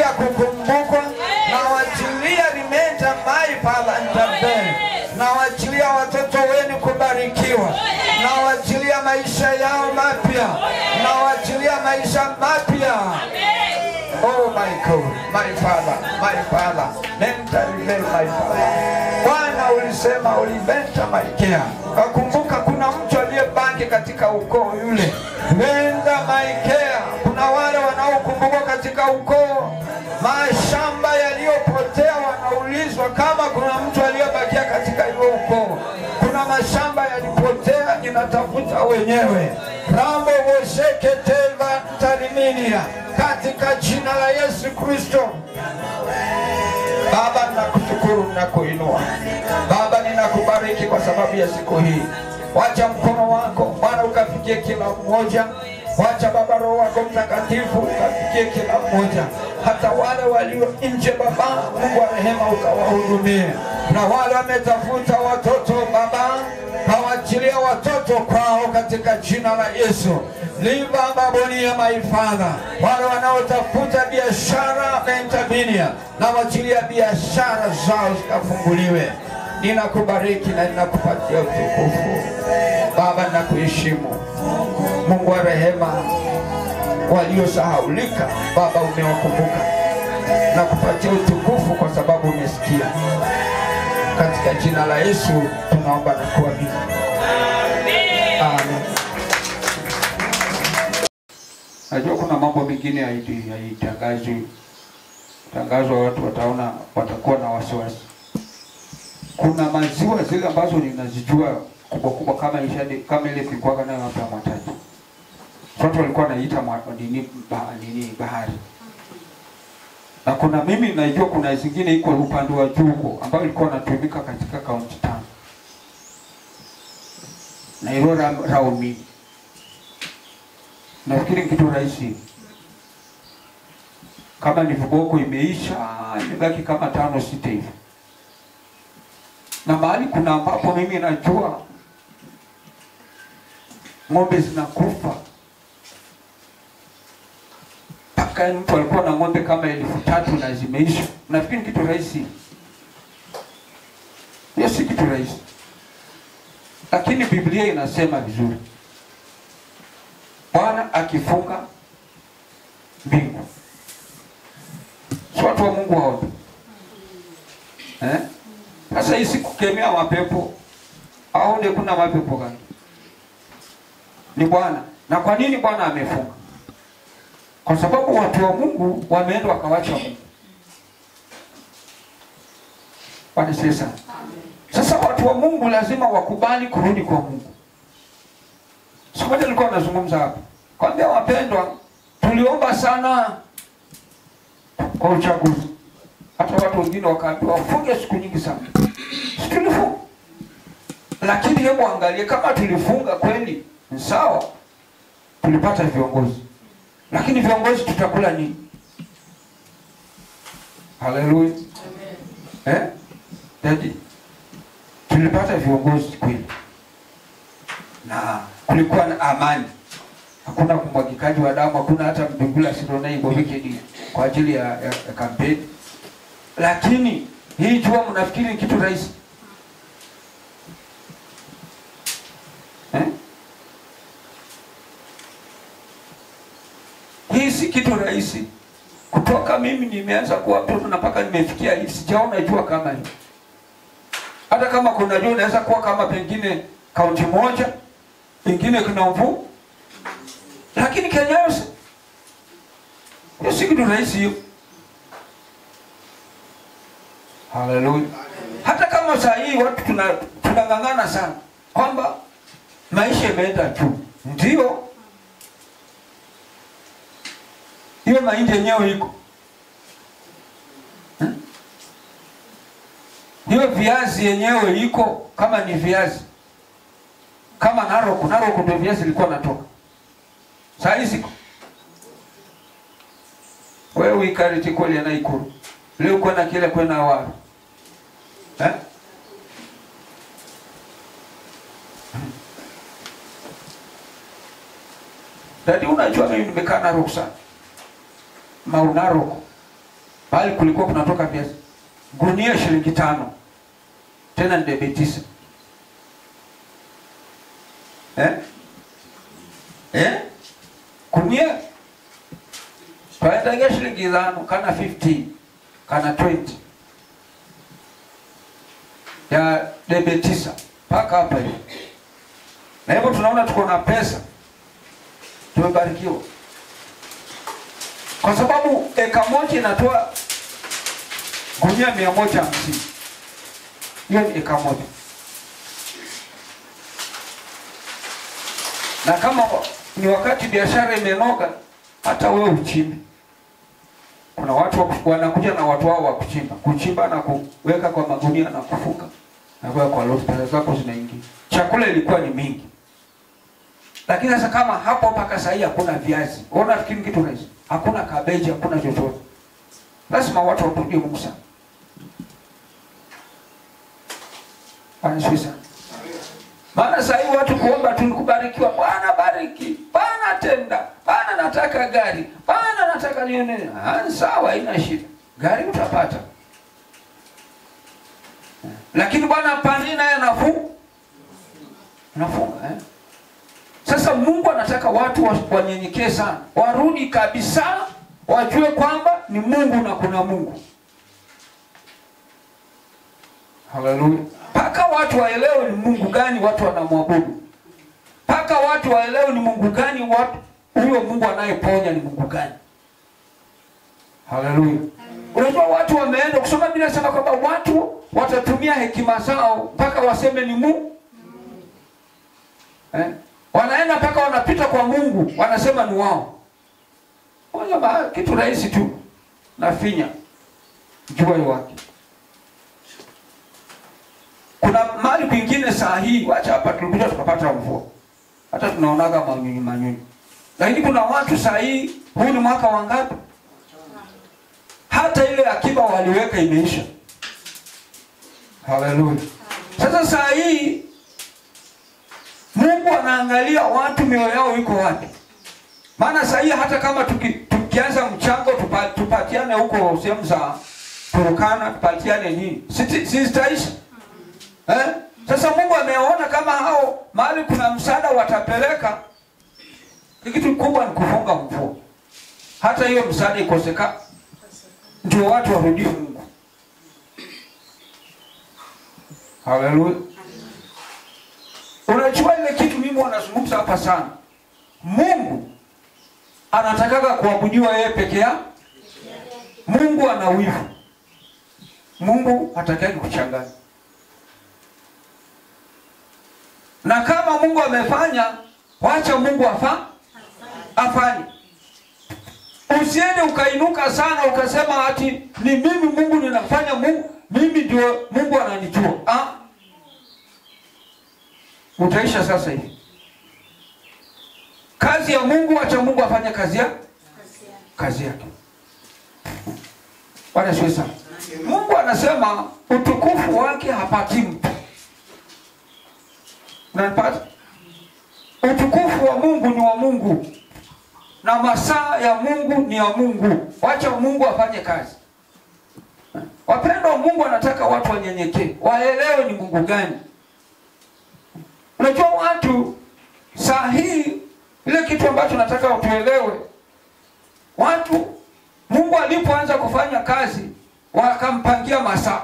kukumbukwa nawachilia rimenta mai pala ntabele nawachilia watoto wenu kubarikiwa nawachilia maisha yao mapya nawachilia maisha mapya Oh my God, my Father, my Father, nenda rile my Father. Bwana ulisema uliventa Malkia, kakumbuka kuna mtu aliyebaki katika ukoo yule. Nenda Malkia, kuna wale wanaokumbuka katika ukoo, mashamba yaliyopotea, wanaulizwa kama kuna mtu aliyebakia katika hiyo ukoo. Kuna mashamba yalipotea, ninatafuta wenyewe. Rambo wosheke teva tariminia katika jina la Yesu Kristo. Baba, ninakushukuru, ninakuinua Baba, ninakubariki kwa sababu ya siku hii. Wacha mkono wako Bwana ukafikie kila mmoja. Wacha Baba, Roho wako Mtakatifu ukafikie kila mmoja, hata wale walio nje. Baba Mungu wa rehema, ukawahudumie, na wale wametafuta watoto Baba, kawachilia watoto kwao katika jina la Yesu. Liva babonia my father, wale wanaotafuta biashara mentabinia, na wachilia biashara zao zikafunguliwe. Ninakubariki na ninakupatia utukufu Baba, ninakuheshimu Mungu wa rehema. Waliosahaulika Baba, umewakumbuka na kupatia utukufu kwa sababu umesikia. Katika jina la Yesu tunaomba na kuamini, amen. Najua kuna mambo mengine haiti- haitangazwi tangazwa, watu wataona, watakuwa na wasiwasi. Kuna maziwa zile ambazo ninazijua kubwa kubwa kama ishade, kama ile tulikuwa nayo hapa ya Mwatatu, watu walikuwa wanaita mwa- nini, ba, nini bahari, na kuna mimi najua kuna zingine iko upande wa juu huko ambayo ilikuwa inatumika katika kaunti tano na ilo ra- raumi nafikiri ni kitu rahisi kama ni viboko imeisha imebaki kama tano sita hivi na mahali kuna ambapo mimi najua ng'ombe zinakufa mpaka yaani mtu alikuwa na ng'ombe kama elfu tatu na zimeisha nafikiri ni kitu rahisi hiyo si kitu rahisi lakini biblia inasema vizuri bwana akifunga mbingu si watu wa mungu waone eh? sasa hii si kukemea mapepo aone kuna mapepo gani ni bwana na kwa nini bwana amefunga kwa sababu watu wa mungu wameenda wakawacha mungu bwana asifiwe sana sasa watu wa mungu lazima wakubali kurudi kwa mungu siku moja nilikuwa nazungumza hapa kwambia wapendwa tuliomba sana kwa uchaguzi hata watu wengine wakaambiwa wafunge siku nyingi sana si tulifunga lakini hebu angalie kama tulifunga kweli ni sawa tulipata viongozi lakini viongozi tutakula nini haleluya eh? Daddy, tulipata viongozi kweli na kulikuwa na amani hakuna kumwagikaji wa damu hakuna hata mbingula sidonaibovikedi kwa ajili ya, ya, ya kampeni lakini hii jua mnafikiri ni kitu rahisi eh? hii si kitu rahisi kutoka mimi nimeanza kuwa mtoto na mpaka nimefikia hivi sijaona jua kama hii hata kama kuna jua inaweza kuwa kama pengine kaunti moja pengine kuna mvua lakini Kenya yose hiyo si kitu rahisi hiyo haleluya hata kama saa hii watu tuna tunang'ang'ana sana kwamba maisha imeenda juu ndio hiyo mahindi yenyewe iko Hmm? hiyo viazi yenyewe iko kama ni viazi kama Narok Narok ndio viazi ilikuwa natoka saa hii siko wewe uikariti kweli na ikuru leo kwenda kile kwenda wapi eh Dadi, unajua mimi nimekaa Narok sana mau Narok bali kulikuwa kunatoka viazi gunia shilingi tano, tena ni debe tisa eh? Eh? gunia twaendagia shilingi thano kana 15 kana 20 ya debe tisa mpaka hapa hivi, na hivyo tunaona tuko na pesa, tumebarikiwa kwa sababu eka moja inatoa gunia mia moja hamsini. Hiyo ni eka moja, na kama ni wakati biashara imenoga, hata wewe uchimbe. Kuna watu wa- wanakuja na watu wao wa kuchimba kuchimba na kuweka kwa magunia na kufuka na kuweka kwa lori, pesa zako zinaingia. Chakula ilikuwa ni mingi, lakini sasa kama hapo mpaka sahii hakuna viazi, ona fikiri kitu rahisi, hakuna kabeji, hakuna chochote, lazima watu wamrudie Mungu sana. Bwana asifiwe sana. Maana sasa hivi watu kuomba tu ni kubarikiwa. Bwana bariki, Bwana tenda, Bwana nataka gari, Bwana nataka nini. Ah, sawa, haina shida, gari utapata, lakini Bwana pani naye nafuu nafunga eh? Sasa Mungu anataka watu wa- wanyenyekee sana, warudi kabisa, wajue kwamba ni Mungu na kuna Mungu. Haleluya! Mpaka watu waelewe ni Mungu gani watu wanamwabudu, mpaka watu waelewe ni Mungu gani watu huyo Mungu anayeponya ni Mungu gani. Haleluya! Unajua watu wameenda kusoma Biblia inasema kwamba watu watatumia hekima zao mpaka waseme ni Mungu eh? Wanaenda mpaka wanapita kwa Mungu wanasema ni wao. Moja ba kitu rahisi tu nafinya jua wake. Kuna mahali kwingine saa hii, wacha hapa tulikuja tukapata mvua, hata tunaonaga manyunyu manyunyu, lakini kuna watu saa hii, huu ni mwaka wa ngapi? Hata ile akiba waliweka imeisha. Haleluya! Sasa saa hii Mungu anaangalia watu mioyo yao iko wapi. Maana saa hii hata kama tuki, tukianza mchango tupa, tupatiane huko sehemu za Turukana tupatiane nini, si si zitaisha eh? Sasa Mungu ameona kama hao mahali kuna msaada watapeleka, kitu kubwa ni kufunga mvua, hata hiyo msaada ikosekana, ndio watu warudie Mungu. Haleluya. Unajua ile kitu mimi wanazungumza hapa sana. Mungu anatakaga kuabudiwa yeye peke yake. Mungu ana wivu. Mungu hataki kuchanganya. Na kama Mungu amefanya, wacha Mungu afa afanye. Usiende ukainuka sana ukasema ati ni mimi Mungu ninafanya Mungu, mimi ndio Mungu ananijua. Ah, utaisha sasa hivi. Kazi ya Mungu, acha Mungu afanye kazi ya kazi yake. Bwana siwe sana. Mungu anasema utukufu wake hapati mtu. Unanipata? Utukufu wa Mungu ni wa Mungu na masaa ya Mungu ni ya Mungu. Wacha Mungu afanye kazi. Wapendwa, Mungu anataka watu wanyenyekee, waelewe ni Mungu gani. Unajua watu saa hii, ile kitu ambacho nataka utuelewe, watu Mungu alipoanza kufanya kazi wakampangia masaa.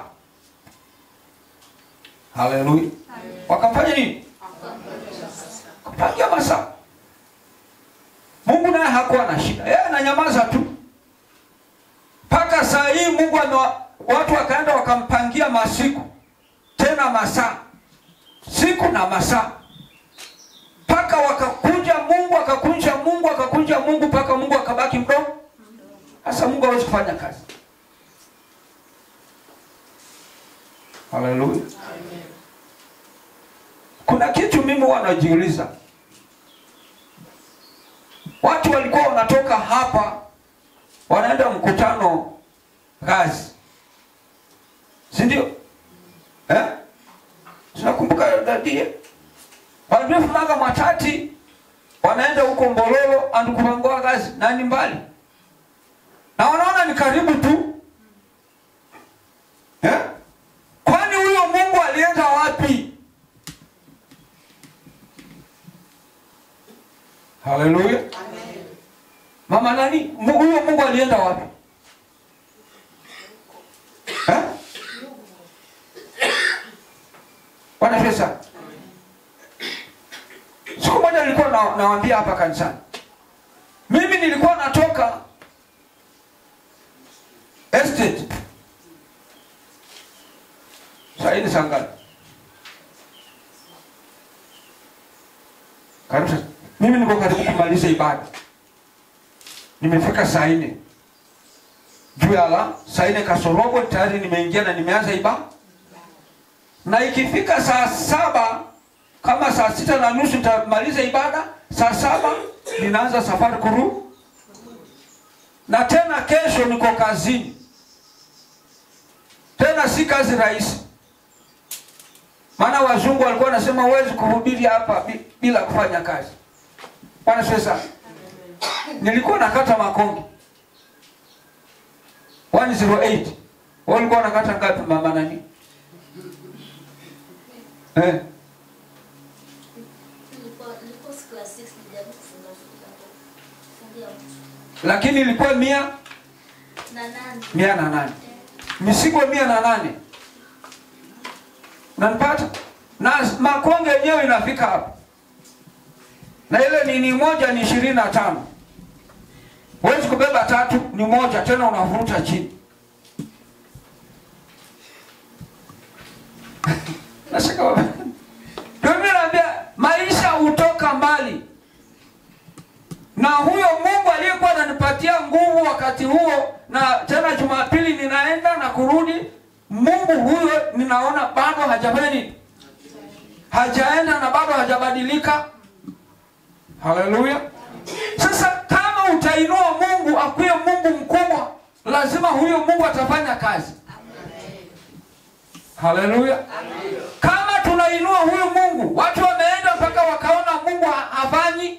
Haleluya! Wakamfanya nini? Kupangia masaa. Mungu naye hakuwa na shida, yeye ananyamaza tu mpaka saa hii. Mungu ame watu wakaenda wakampangia masiku tena masaa siku na masaa mpaka wakakunja Mungu akakunja Mungu akakunja Mungu mpaka Mungu akabaki mdogo. Sasa Mungu hawezi kufanya kazi. Haleluya. Kuna kitu mimi wanajiuliza, watu walikuwa wanatoka hapa wanaenda mkutano Gazi, si ndio eh? Tunakumbuka dadie walivyofumaga Matati wanaenda huko Mbololo andikumangoa Gazi na ni mbali, na wanaona ni karibu tu, Haleluya. Mama nani? Mu- Huyo Mungu alienda wapi? Eh? Bwana pesa. Siku moja nilikuwa na, nawaambia hapa kanisani. Mimi nilikuwa natoka estate. Saa hii ni saa ngapi? Karibu sasa. Mimi niko karibu kumaliza ibada. Nimefika saa nne juu ya la saa nne kasorobo tayari nimeingia na nimeanza ibada, na ikifika saa saba kama saa sita na nusu nitamaliza ibada. Saa saba ninaanza safari kuru, na tena kesho niko kazini, tena si kazi rahisi, maana wazungu walikuwa wanasema huwezi kuhubiri hapa bi- bila kufanya kazi. Bwana sasa, nilikuwa nakata makonge 108 Wewe ulikuwa unakata ngapi mama nani? Eh, Nilikuwa nilikuwa siku ya 6 nilijaribu kufunga funga fungia mtu. lakini ilikuwa mia Na nani? mia na nane misigo mia na nane unanipata na makonge yenyewe inafika hapa na ile nini moja ni ishirini na tano huwezi kubeba tatu ni moja tena unavuruta chini nashika wa- ndio mimi naambia maisha hutoka mbali na huyo Mungu aliyekuwa ananipatia nguvu wakati huo, na tena Jumapili ninaenda na kurudi, Mungu huyo ninaona bado hajafanya nini, hajaenda na bado hajabadilika. Haleluya! Sasa kama utainua Mungu akuye Mungu mkubwa, lazima huyo Mungu atafanya kazi. Haleluya! Kama tunainua huyu Mungu, watu wameenda mpaka wakaona Mungu ha- hafanyi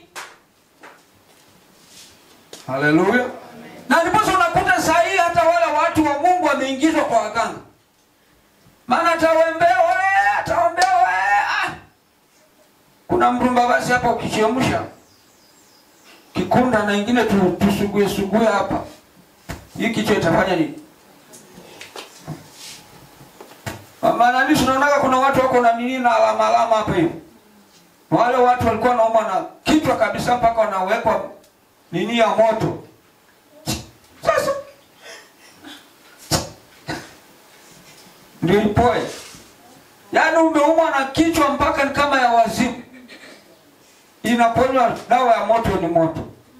Haleluya. Na ndiposa unakuta saa hii hata wale watu wa Mungu wameingizwa kwa waganga. Maana atawaombea wewe, ataombea wewe. Ah. Kuna mrumba basi hapa ukichemsha kikunda na ingine tu, tusugue sugue hapa. Hii kichwa itafanya nini? Maana nini tunaona kuna watu wako na nini na alama alama hapa hivi. Wale watu walikuwa wanaumwa na kichwa kabisa mpaka wanawekwa nini ya moto. Sasa ndio ipoe, yaani umeumwa na kichwa mpaka ni kama ya wazimu, inaponywa dawa ya moto, ni moto.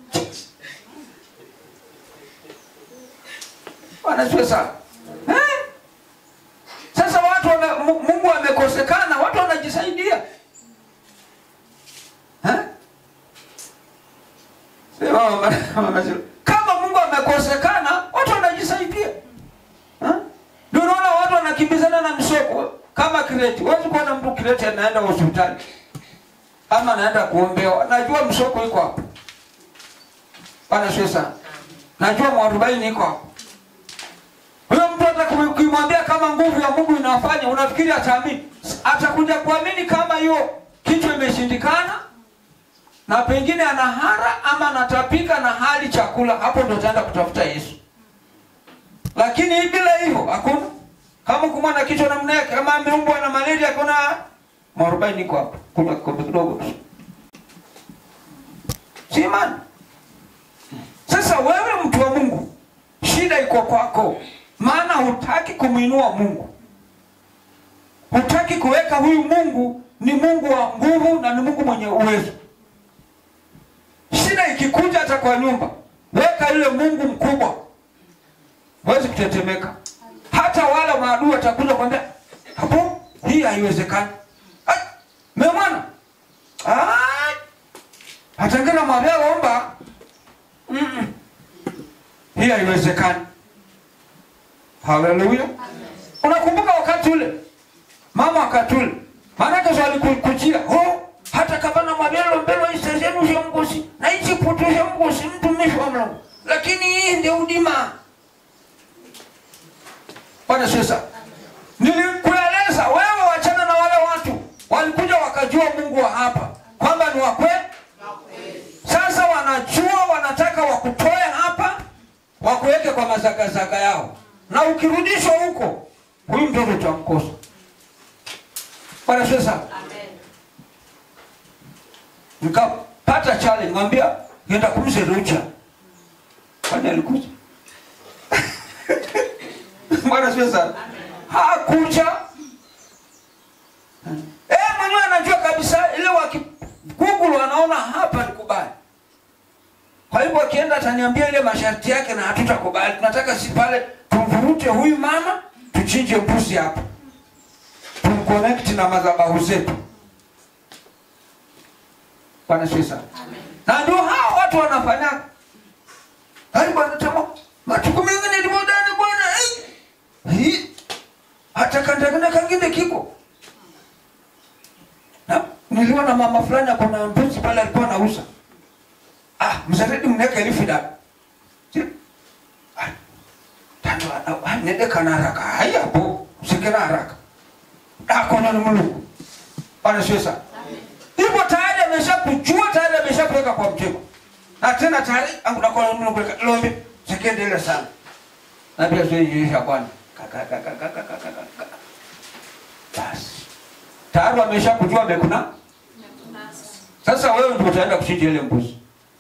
Wanajua sana eh? Sasa watu wame, Mu- Mungu amekosekana, watu wanajisaidia eh? Sema mama- mama Zulu. Kama Mungu amekosekana, watu wanajisaidia. Ha? Ndio unaona watu wanakimbizana na msoko kama kireti. Huwezi kuona mtu kireti anaenda hospitali ama anaenda kuombewa. Najua msoko iko hapo. Bwana sio sana. Najua mwarobaini iko hapo. Huyo mtu hata kumu- ukimwambia kama nguvu ya Mungu inafanya, unafikiri ataamini? Atakuja kuamini kama hiyo kichwa imeshindikana na pengine anahara ama anatapika na hali chakula, hapo ndo utaenda kutafuta Yesu. Lakini hii bila hivyo hakuna. Kama kumwa na kichwa namna yake, kama ameumbwa na malaria, kuna mwarobaini iko hapo, kunywa kikombe kidogo tu, si imani. Sasa wewe mtu wa Mungu, shida iko kwako, maana hutaki kumwinua Mungu, hutaki kuweka huyu Mungu ni Mungu wa nguvu na ni Mungu mwenye uwezo. Shida ikikuja hata kwa nyumba, weka yule Mungu mkubwa, huwezi kutetemeka. Hata wale maadui watakuja kwambia, hapo hii haiwezekani. Ai, memwana hatangana mwambia omba, Mm-mm. hii haiwezekani. Haleluya! Unakumbuka wakati ule mama wakati ule maanake swali kujia oh, hata kama na mabelo mbelo isezenu sha mgosi na ichi putu sha mgosi mtumishi wa Mungu, lakini hii ndio udima. Bwana sasa, nilikueleza wewe, wachana na wale watu walikuja wakajua Mungu wa hapa kwamba ni wa kweli. Sasa wakutoe hapa wakuweke kwa mazagazaga yao, na ukirudishwa huko, huyu mtoto utamkosa. Bwana sasa nikapata challenge, mwambia nenda kumze Rucha, kwani alikuja Bwana sio sana. Hakuja. Eh, mwenyewe anajua kabisa ile waki Google wanaona hapa ni kubali. Kwa hivyo akienda ataniambia ile masharti yake na hatutakubali. Tunataka si pale tumvurute huyu mama, tuchinje mbuzi hapa. Tumconnect na madhabahu zetu. Bwana sio sana. Na ndio hao watu wanafanya. Hai bwana tamo. Matuko mengine ni modani bwana. Eh. Hii hata kandagana kangine kiko na niliona mama fulani ako na mbuzi pale alikuwa anauza ah mzaredi mneka elfu da Ah, tando ah, nende kana haraka haya bo sikena haraka ako na mulungu bwana sio sana hivyo tayari ameshakujua tayari ameshakuweka kwa mtego na tena tayari angudakona mulungu lombe sikendele sana na pia zoiisha bwana basi tayari wamesha kujua amekuna sasa wewe ndio utaenda kuchinja ile mbuzi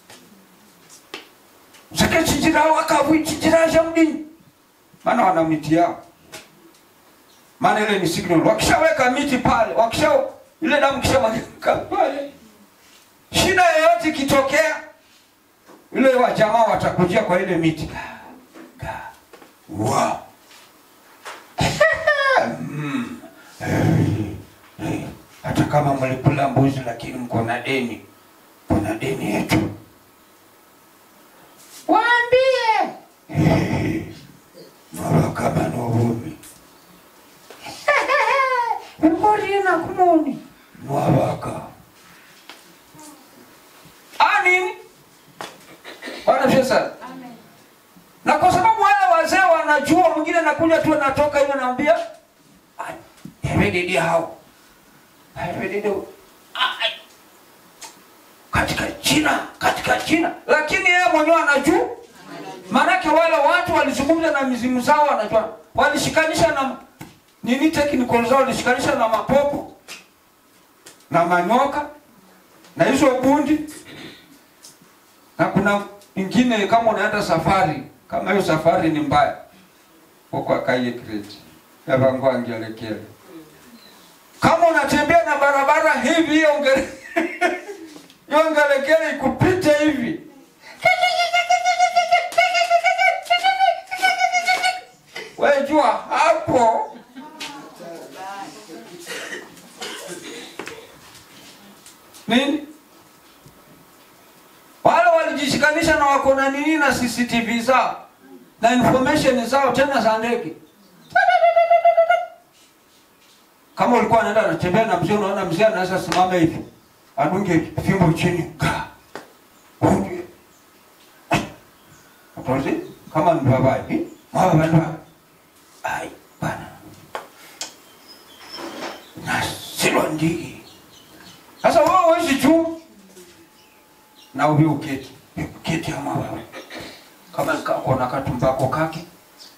sike chinjira wakavu chinjira shamdini maana wana miti yao maana ile ni signal wakishaweka miti pale wakisha ile damu kishamwagika pale shida yoyote ikitokea ile wa jamaa watakujia kwa ile miti Ka- Wow. Mm. Hey, hey. Hata kama mlikula mbuzi lakini mko na deni, kuna deni yetu. Waambie hey. Mara kama novumi mbori na kumoni mwabaka anini Bwana Yesu na kwa sababu wale wazee wanajua, mwingine anakuja tu anatoka hivi anaambia hebedidi hao hebedidi katika jina katika jina, lakini yeye mwenyewe anajua. Maanake wale watu walizungumza na mizimu zao, wanajua walishikanisha na nini, technical zao walishikanisha na mapopo na manyoka na hizo bundi, na kuna ingine kama unaenda safari kama hiyo safari ni mbaya huko akaye kreti yavangu angelekele kama unatembea na barabara hivi hiyo ngere hiyo ngelekele ikupite hivi wewe jua hapo nini wale walijishikanisha na wako na nini na CCTV zao na information zao tena za ndege. Kama ulikuwa unaenda unatembea na mzee, unaona mzee anaweza simama hivi adunge fimbo chini ka unge Atozi kama ni baba hivi mama baba ai bana na silo ndigi sasa wewe huwezi juu na ubi uketi uketi ama wewe kama kako na katumbako kake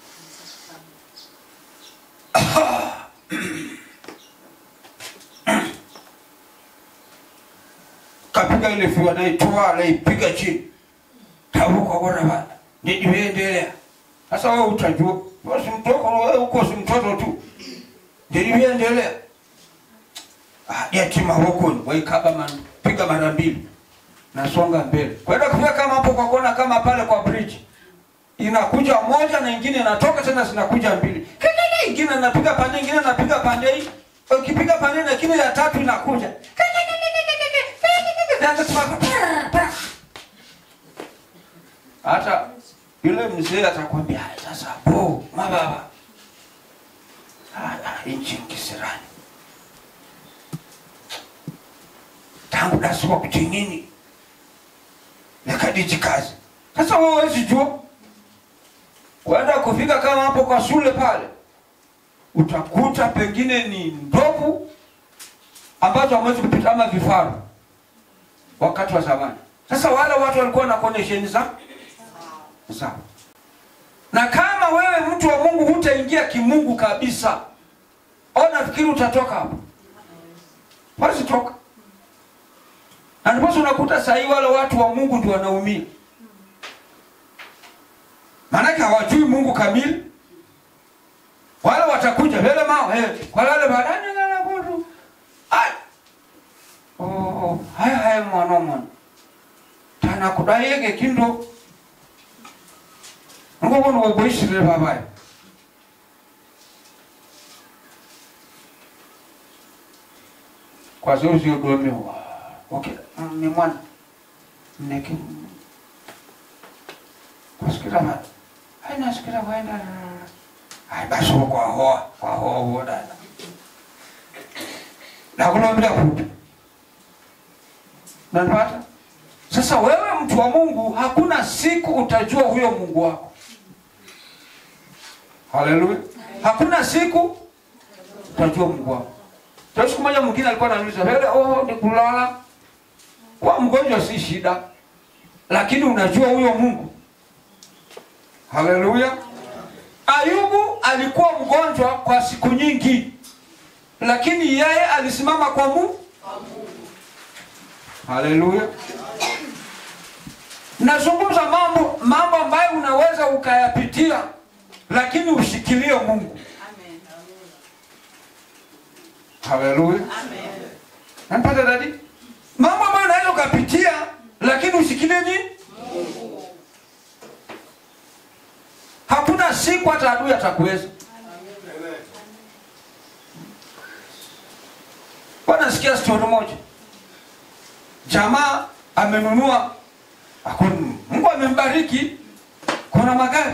kapiga ile fiwa naitoa naipiga chini tabuka bora bana ndidiendelea sasa wewe utajua wewe si mtoko wewe uko si mtoto tu ndidiendelea ah yatima huko waikaba man piga mara mbili nasonga mbele kwenda kufika kama hapo kwa kona kama pale kwa bridge inakuja moja na ingine inatoka tena zinakuja mbili kelele ingine napiga pande ingine napiga pande hii ukipiga pande na kile ya tatu inakuja Naanza kusema, hata yule mzee atakwambia "Haya, sasa bo mababa haya nchi kisirani tangu dasoma kuchinini nikadiji kazi sasa wewe huwezi jua kwenda kufika kama hapo kwa shule pale utakuta pengine ni ndovu ambazo hamwezi kupita ama vifaru wakati wa zamani sasa wale watu walikuwa na connection za sawa na kama wewe mtu wa mungu hutaingia kimungu kabisa au nafikiri utatoka hapo basi toka na ndiposa unakuta sahii wale watu wa mungu ndio wanaumia maanake hawajui mungu kamili wale watakuja vele mao eh, kwa lale badani lala kutu ai oh, oh, haya haya mwana mwana tana kudaiege kindo ngokono kokoishirire babaye kwazoziyodomewa okay mm, ni mwana mneki kwasikira ba ainasikira kwaenda ai basi kwahoa kwahoa uodana nakulombera kutu nanipata sasa wewe mtu wa mungu hakuna siku utajua huyo mungu wako haleluya hakuna siku utajua mungu wako Ndio siku moja mwingine alikuwa ananiuliza vile oh ni kulala kwa mgonjwa si shida lakini unajua huyo mungu haleluya ayubu alikuwa mgonjwa kwa siku nyingi lakini yeye alisimama kwa mungu haleluya nazungumza mambo mambo ambayo unaweza ukayapitia lakini ushikilie mungu haleluya napata dadi mambo ambayo unaweza ukapitia lakini ushikilie nini hakuna siku hata adui atakuweza wanasikia stori moja jamaa amenunua Hakuna- mungu amembariki kuna magari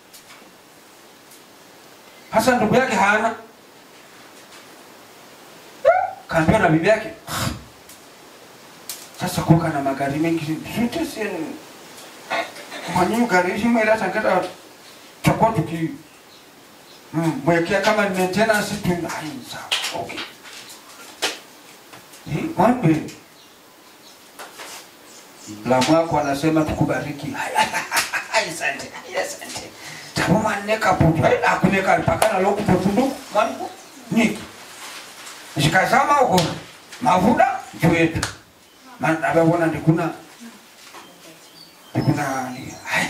hasa ndugu yake hana kaambiwa na bibi yake sasa kuka na magari mengi zote senu mwenyewe gari hizi mwele hata ngeta tutakuwa tuki mm, mwekea kama ni maintenance tu ai sawa okay Hii, mwambe la mwako anasema tukubariki asante asante tabo maneka putu akuneka pakana loku putu mwangu niki zikazama huko mavuda juu yetu maana ababona ndikuna ndikuna ni- hai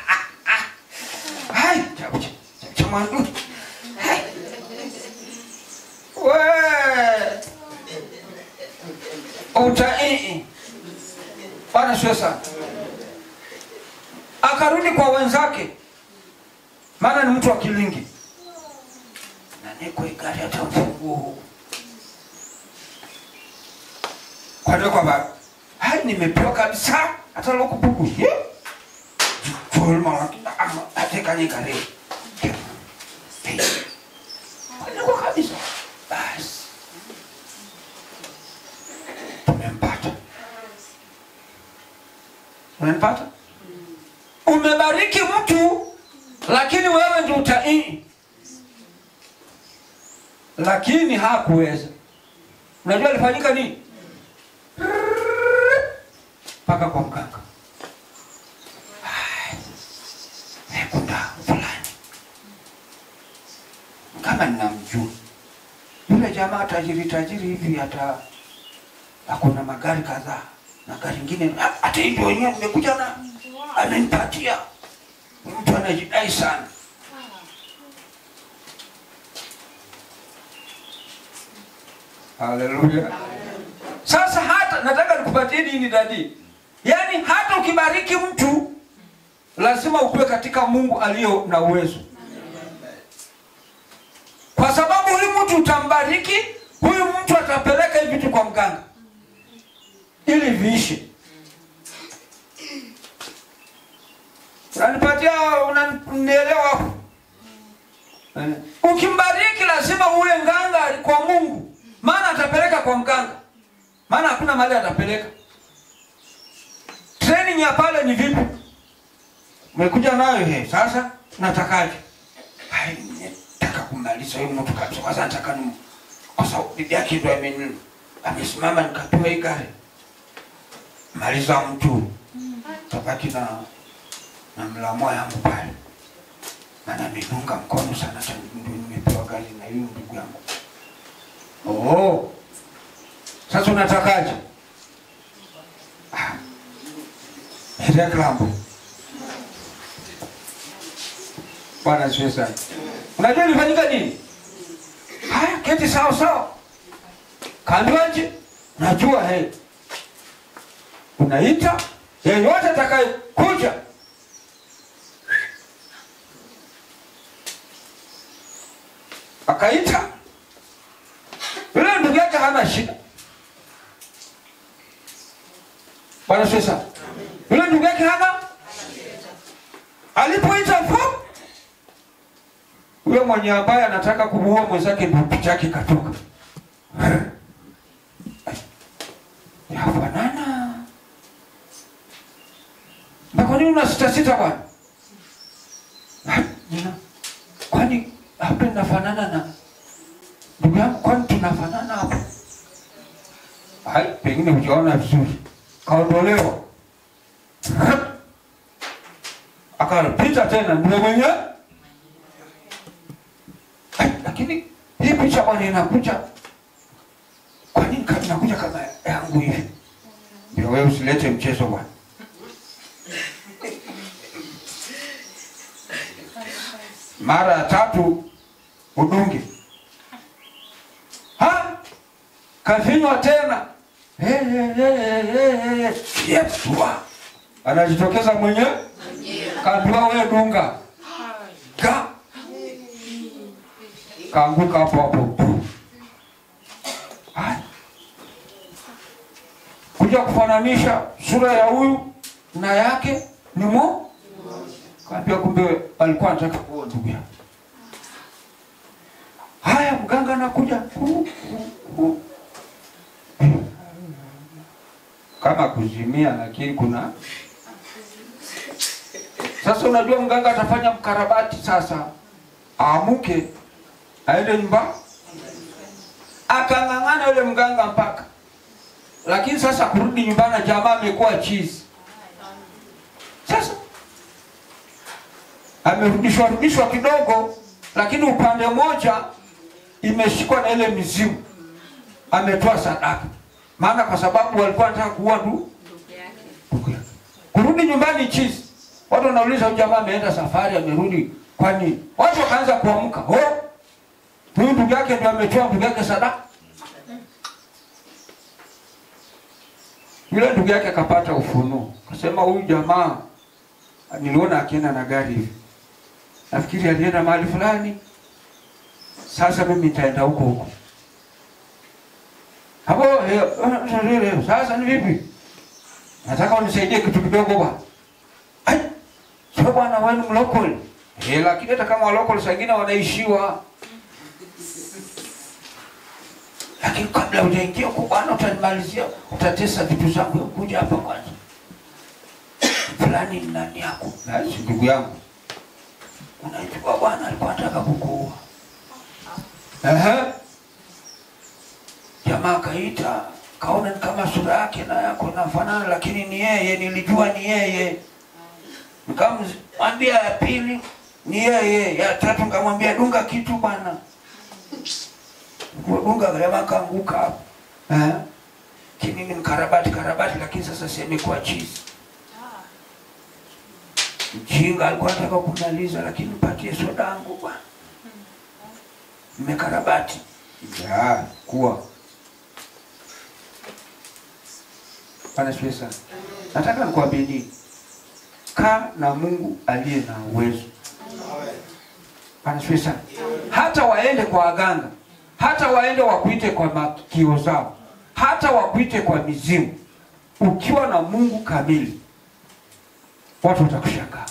hai chabu cha- cha mwandu Hai. we uta ii bwana sio sana akarudi kwa wenzake maana ni mtu wa kilingi na niko igari hata mfunguo huu kwani kwamba hai nimepewa kabisa hata lokupuku atekanye gari niko kabisa basi tumempata unanipata umebariki mtu lakini wewe ndio utaii lakini hakuweza unajua alifanyika nini mpaka kwa mganga Ai, nekunda fulani kama ninamjua yule jamaa tajiri tajiri hivi hata akona magari kadhaa na gari ingine ha- hata hii ndio wenyewe nimekuja na amenipatia Ni mtu anajidai sana haleluya sasa hata nataka nikupatie dini dadi yaani hata ukibariki mtu lazima ukuwe katika mungu aliyo na uwezo kwa sababu huyu mtu utambariki huyu mtu atapeleka hivi vitu kwa mganga ili viishe unanipatia unanielewa hapo Eh. ukimbariki lazima uwe nganga kwa mungu maana atapeleka kwa mganga maana hakuna mahali atapeleka training ya pale ni vipi umekuja nayo he sasa natakaje Hai, nataka kumaliza huyu mtu kabisa kwanza nataka ni kwa sababu bibi yake ndo ameni amesimama nikapewa hii gari maliza mtu tabaki na na mlamua yangu pale, maana nimeunga mkono sana, hata ndio nimepewa gari na hiyo ndugu yangu. Oh, sasa unatakaje? Ah, reklambo Bwana asifiwe sana. Unajua ilifanyika nini? Haya, keti sawa sawa. Kaambiwaje? Najua he. Unaita yeyote atakaye kuja. Akaita. Yule ndugu yake hana shida. Bwana asifiwe sana. Yule ndugu yake hana alipoita fu huyo mwenye ambaye anataka kumuua mwenzake ndio picha yake ikatoka. Yafanana. Na kwa nini una sita sita bwana? Ah, nina- Kwani hapa inafanana na ndugu yangu, kwani tunafanana hapo? Hai, pengine hujaona vizuri. Kaondolewa. Akapita tena ndio mwenyewe Ai, lakini hii picha bwana inakuja kwa nini kama inakuja kama yangu hivi ndio wewe usilete mchezo bwana mara ya tatu udungi ha kafinywa tena Hey, hey, hey, hey, hey, hey. Yes, wa. anajitokeza mwenyewe kaambiwa wewe dunga ga kaanguka hapo hapo. Haya. Kuja kufananisha sura ya huyu na yake ni mo kaambia, kumbe alikuwa anataka kuoa ndugu yake. Haya, mganga anakuja Hu, hu, hu. kama kuzimia, lakini kuna sasa. Unajua mganga atafanya mkarabati sasa, aamuke aende nyumba akang'ang'ana yule mganga mpaka lakini sasa kurudi nyumbani jamaa amekuwa chizi sasa amerudishwa rudishwa kidogo lakini upande mmoja imeshikwa na ile mizimu ametoa sadaka maana kwa sababu walikuwa wanataka kuua tu ndugu yake. kurudi nyumbani chizi watu wanauliza huyu jamaa ameenda safari amerudi kwani watu wakaanza kuamka oh huyu ndugu yake ndio ametoa ndugu yake sadaka. Yule ndugu yake akapata ufunuo, akasema huyu jamaa niliona akienda na gari hivi, nafikiri alienda mahali fulani, sasa mimi nitaenda huko huko. Hapo eh, eh, eh, sasa ni vipi? Nataka unisaidie kitu kidogo bwana. Ai, sio bwana, wewe ni mlokole. Eh, lakini hata kama walokole wengine wanaishiwa lakini kabla hujaingia huko bwana, utanimalizia, utatesa vitu zangu. Hebu Kuja hapa kwanza, fulani ni nani yako? Basi ndugu yangu, unajua bwana alikuwa anataka kukuua. Ehe, jamaa kaita, kaona ni kama sura yake na yako inafanana, lakini ni yeye, nilijua ni yeye. Nikamwambia ya pili ni yeye, ya tatu nikamwambia dunga kitu bwana dunga jamaa kaanguka hapo eh, kinini mkarabati karabati, lakini sasa semekuwa chizi. Mjinga alikuwa anataka kumaliza, lakini mpatie soda yangu bwana, mmekarabati ya kuwa Bwana sifiwe sana. Nataka nikwambie nini, kaa na Mungu aliye na uwezo. Bwana sifiwe sana. Hata waende kwa waganga hata waende wakuite kwa makio zao, hata wakuite kwa mizimu, ukiwa na Mungu kamili, watu watakushangaa.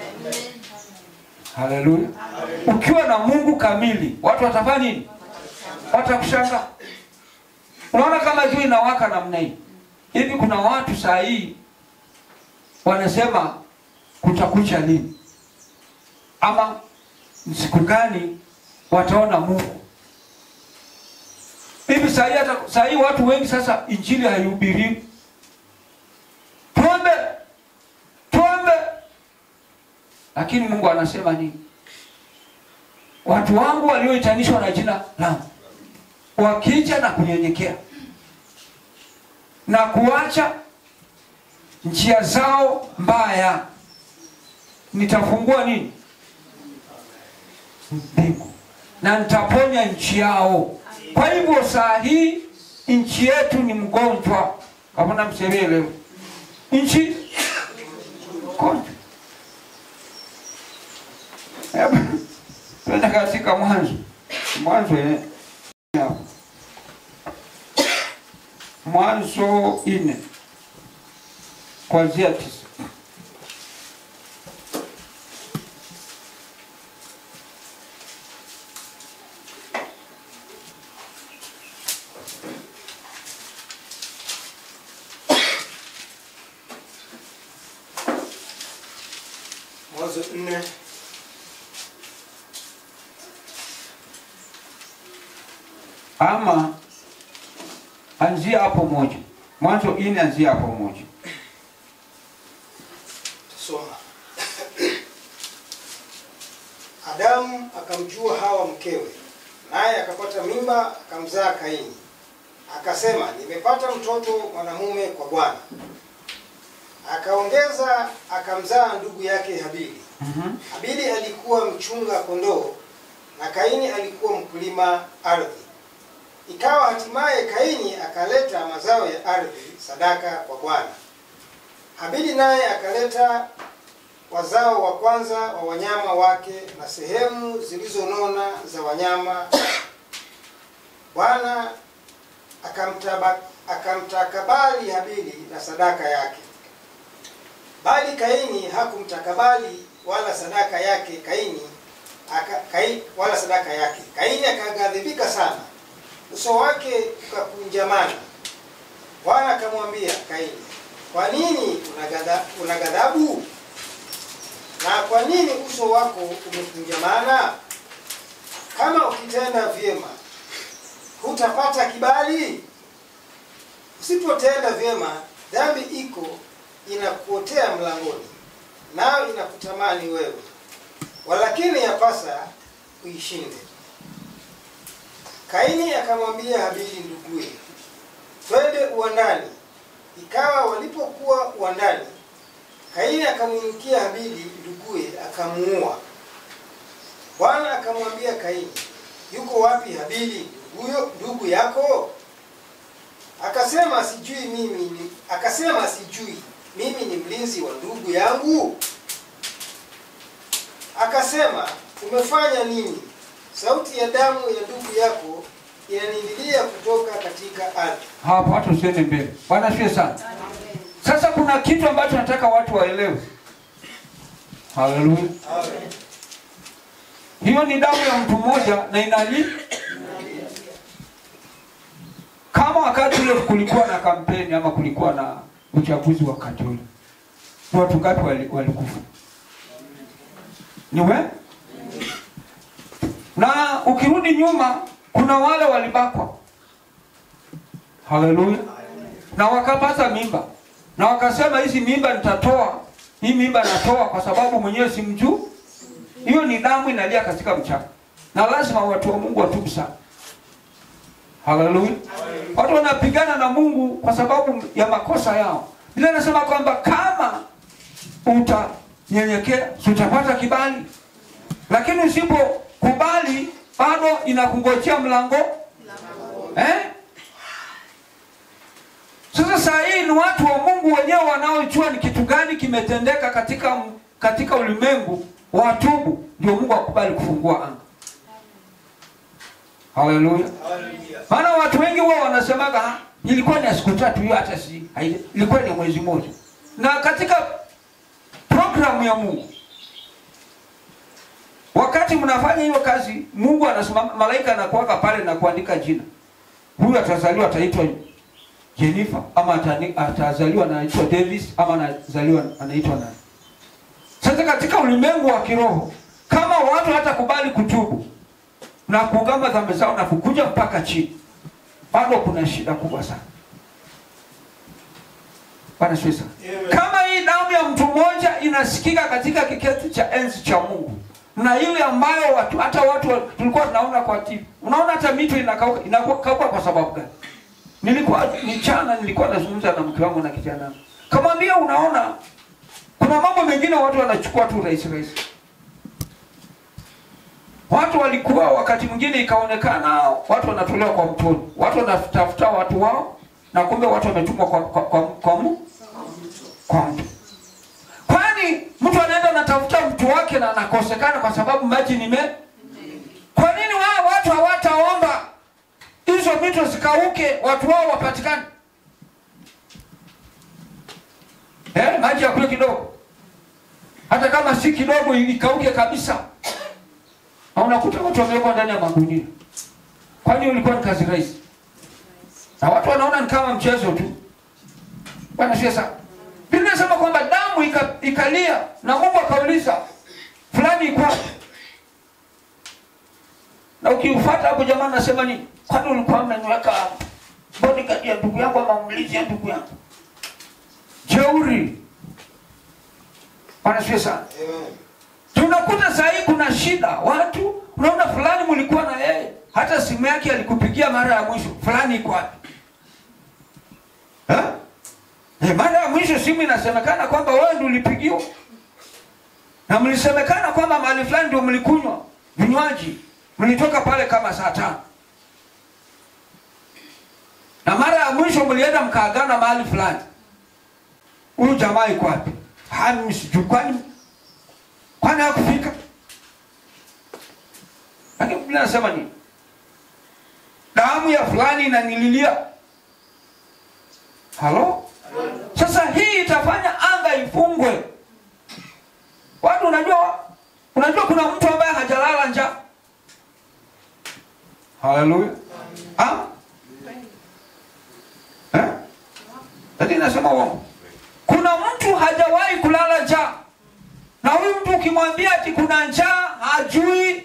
Haleluya! Ukiwa na Mungu kamili, watu watafanya nini? Watakushangaa. Unaona kama jua inawaka namna hii hivi, kuna watu saa hii wanasema kutakucha lini, ama siku gani wataona Mungu hivi saa hii hata saa hii watu wengi sasa injili haihubiriwi. Tuombe, tuombe, lakini Mungu anasema nini? Watu wangu walioitanishwa na jina langu wakija na kunyenyekea na kuacha njia zao mbaya, nitafungua nini? Mbingu na nitaponya nchi yao. Kwa hivyo saa hii nchi yetu ni mgonjwa, kama msevie leo nchi mgonjwa. Hebu twende katika Mwanzo, Mwanzo eh, hapo. Mwanzo nne kuanzia tisa. Mwanzo nne ama anzia hapo moja. Mwanzo nne anzia hapo moja. tusoma. Adamu akamjua Hawa mkewe, naye akapata mimba akamzaa Kaini. Akasema, nimepata mtoto mwanamume kwa Bwana. Akaongeza akamzaa ndugu yake Habili. Mhm. Habili alikuwa mchunga kondoo na Kaini alikuwa mkulima ardhi. Ikawa hatimaye Kaini akaleta mazao ya ardhi sadaka kwa Bwana. Habili naye akaleta wazao wa kwanza wa wanyama wake na sehemu zilizonona za wanyama. Bwana akamtaba- akamtakabali Habili na sadaka yake, bali Kaini hakumtakabali wala sadaka yake. Kaini aka, Kai, wala sadaka yake. Kaini akaghadhibika sana, uso wake ukakunjamana. Bwana akamwambia Kaini, kwa nini unagadha- una ghadhabu na kwa nini uso wako umekunjamana? Kama ukitenda vyema hutapata kibali, usipotenda vyema dhambi iko inakuotea mlangoni, nayo inakutamani wewe, walakini yapasa uishinde. Kaini akamwambia Habili nduguye, twende uwandani. Ikawa walipokuwa uwandani, Kaini akamwingia Habili nduguye, akamuua. Bwana akamwambia Kaini, yuko wapi Habili nduguyo ndugu yako? Akasema sijui mimi ni, akasema sijui mimi ni mlinzi wa ndugu yangu. Akasema umefanya nini? Sauti ya damu ya ndugu yako inanililia kutoka katika ardhi. Hapo hata usiende mbele. Bwana asifiwe sana. Sasa kuna kitu ambacho nataka watu waelewe. Haleluya. Hiyo ni damu ya mtu mmoja na inali kama wakati ule kulikuwa na kampeni ama kulikuwa na uchaguzi wakati ule, ni watu ngapi wali- walikufa? Ni we? Na ukirudi nyuma, kuna wale walibakwa. Haleluya. Na wakapata mimba na wakasema, hizi mimba nitatoa, hii mimba natoa kwa sababu mwenyewe simjuu. Hiyo ni damu inalia katika mchanga, na lazima watu wa Mungu watubu sana. Haleluya. Watu wanapigana na Mungu kwa sababu ya makosa yao. Biblia inasema kwamba kama utanyenyekea si utapata kibali, lakini usipokubali bado inakungojea mlango eh? Sasa saa hii ni watu wa Mungu wenyewe wanaojua ni kitu gani kimetendeka katika katika ulimwengu, watubu ndio Mungu akubali kufungua anga. Haleluya. Maana watu wengi wao wanasemaga "Ah, ilikuwa ni ya siku tatu hiyo, hata si hai- ilikuwa ni mwezi mmoja. Na katika programu ya Mungu, wakati mnafanya hiyo kazi, Mungu anasimama, malaika anakuwaka pale na kuandika jina, huyu atazaliwa ataitwa Jennifer ama atani- atazaliwa anaitwa Davis ama anazaliwa anaitwa nani. Sasa katika ulimwengu wa kiroho, kama watu hatakubali kutubu na kuungama dhambi zao na kukuja mpaka chini, bado kuna shida kubwa sana. Bwana asifiwe sana. Kama hii hii damu ya mtu mmoja inasikika katika kiketi cha enzi cha Mungu, na ile ambayo watu hata watu wa- tulikuwa tunaona kwa TV. Unaona hata mito inakauka, inakauka kwa sababu gani? Nilikuwa mchana, nilikuwa nazungumza na mke wangu na kijana wangu, kamwambia, unaona kuna mambo mengine watu wanachukua tu rahisi rahisi. Watu walikuwa wakati mwingine ikaonekana watu wanatolewa kwa mtoni, watu wanatafuta watu wao, na kumbe watu wametumwa kwa, kwa, kwa, kwa, mu- kwa mtu. Kwani mtu anaenda anatafuta mtu wake na anakosekana kwa sababu maji ni me. Kwa nini wao watu hawataomba hizo mito zikauke, watu wao wapatikane? Eh, maji yakule kidogo, hata kama si kidogo, ikauke kabisa. Na unakuta watu wamewekwa ndani ya magunia. Kwani ulikuwa ni kazi rahisi? Na watu wanaona ni kama mchezo tu. Bwana sio sana. Biblia inasema kwamba damu ika, ikalia na Mungu akauliza fulani iko wapi? Na ukiufuata hapo jamaa anasema nini? Kwani ulikuwa mnaniweka bodyguard ya ndugu yangu ama mlinzi ya ndugu yangu? Jeuri. Bwana sio sana. Amen. Tunakuta saa hii kuna shida, watu unaona fulani mlikuwa na yeye, hata simu yake alikupigia mara ya mwisho, fulani iko wapi? Eh? Eh, mara ya mwisho simu inasemekana kwamba wewe ndio ulipigiwa, na mlisemekana kwamba mahali fulani ndio mlikunywa vinywaji, mlitoka pale kama saa tano, na mara ya mwisho mlienda mkaagana mahali fulani. Huyu jamaa iko wapi? Ah, mimi sijui, kwani kwani hakufika? Lakini Biblia inasema nini? Damu ya fulani inanililia. Halo? Sasa hii itafanya anga ifungwe. Watu unajua unajua kuna mtu ambaye hajalala njaa. Haleluya. Ah? Eh? Lakini nasema uongo. Kuna mtu hajawahi kulala njaa. Na huyu mtu ukimwambia ati kuna njaa hajui.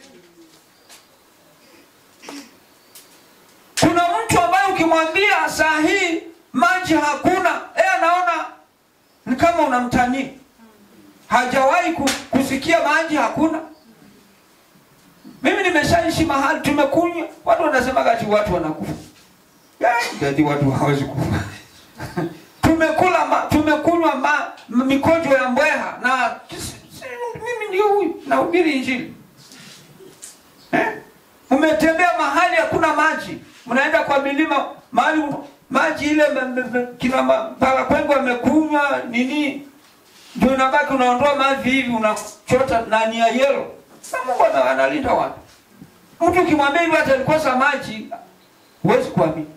Kuna mtu ambaye ukimwambia saa hii maji hakuna, yeye anaona ni kama unamtania. Hajawahi ku- kusikia maji hakuna. Mimi nimeshaishi mahali tumekunywa, watu wanasema ati watu wanakufa. Ya, ati watu hawezi kufa. tumekula ma, tumekunywa ma, m- mikojo ya mbweha na si- si- mimi ndio huyu nahubiri injili eh? Mmetembea mahali hakuna maji, mnaenda kwa milima mahali maji ile me- me- me- kina Mpalakwengo wamekunywa nini, ndio inabaki unaondoa maji hivi unachota na nia yelo. Na Mungu ana- analinda watu. Mtu ukimwambia hivi hata alikosa maji, huwezi kuamini.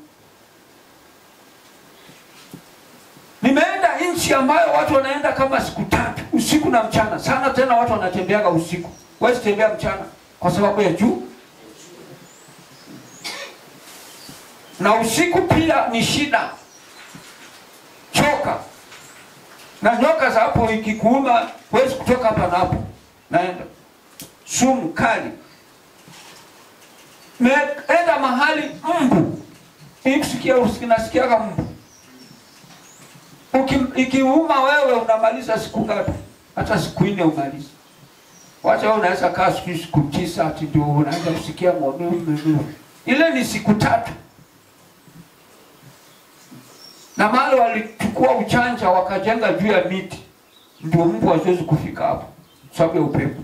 Nimeenda nchi ambayo watu wanaenda kama siku tatu usiku na mchana sana, tena watu wanatembeaga usiku, huwezi tembea mchana kwa sababu ya juu, na usiku pia ni shida, choka na nyoka za hapo ikikuuma, huwezi kutoka hapa na hapo, naenda sumu kali. Meenda mahali mbu, ikisikia nasikiaga mbu Uki- ikiuma wewe unamaliza siku ngapi? Hata siku nne umaliza. Wacha wewe unaweza kaa siku siku tisa ati ndio unaanza kusikia maumivu. Ile ni siku tatu. Na mahali walichukua uchanja wakajenga juu ya miti, ndio mbu haziwezi kufika hapo sababu ya upepo.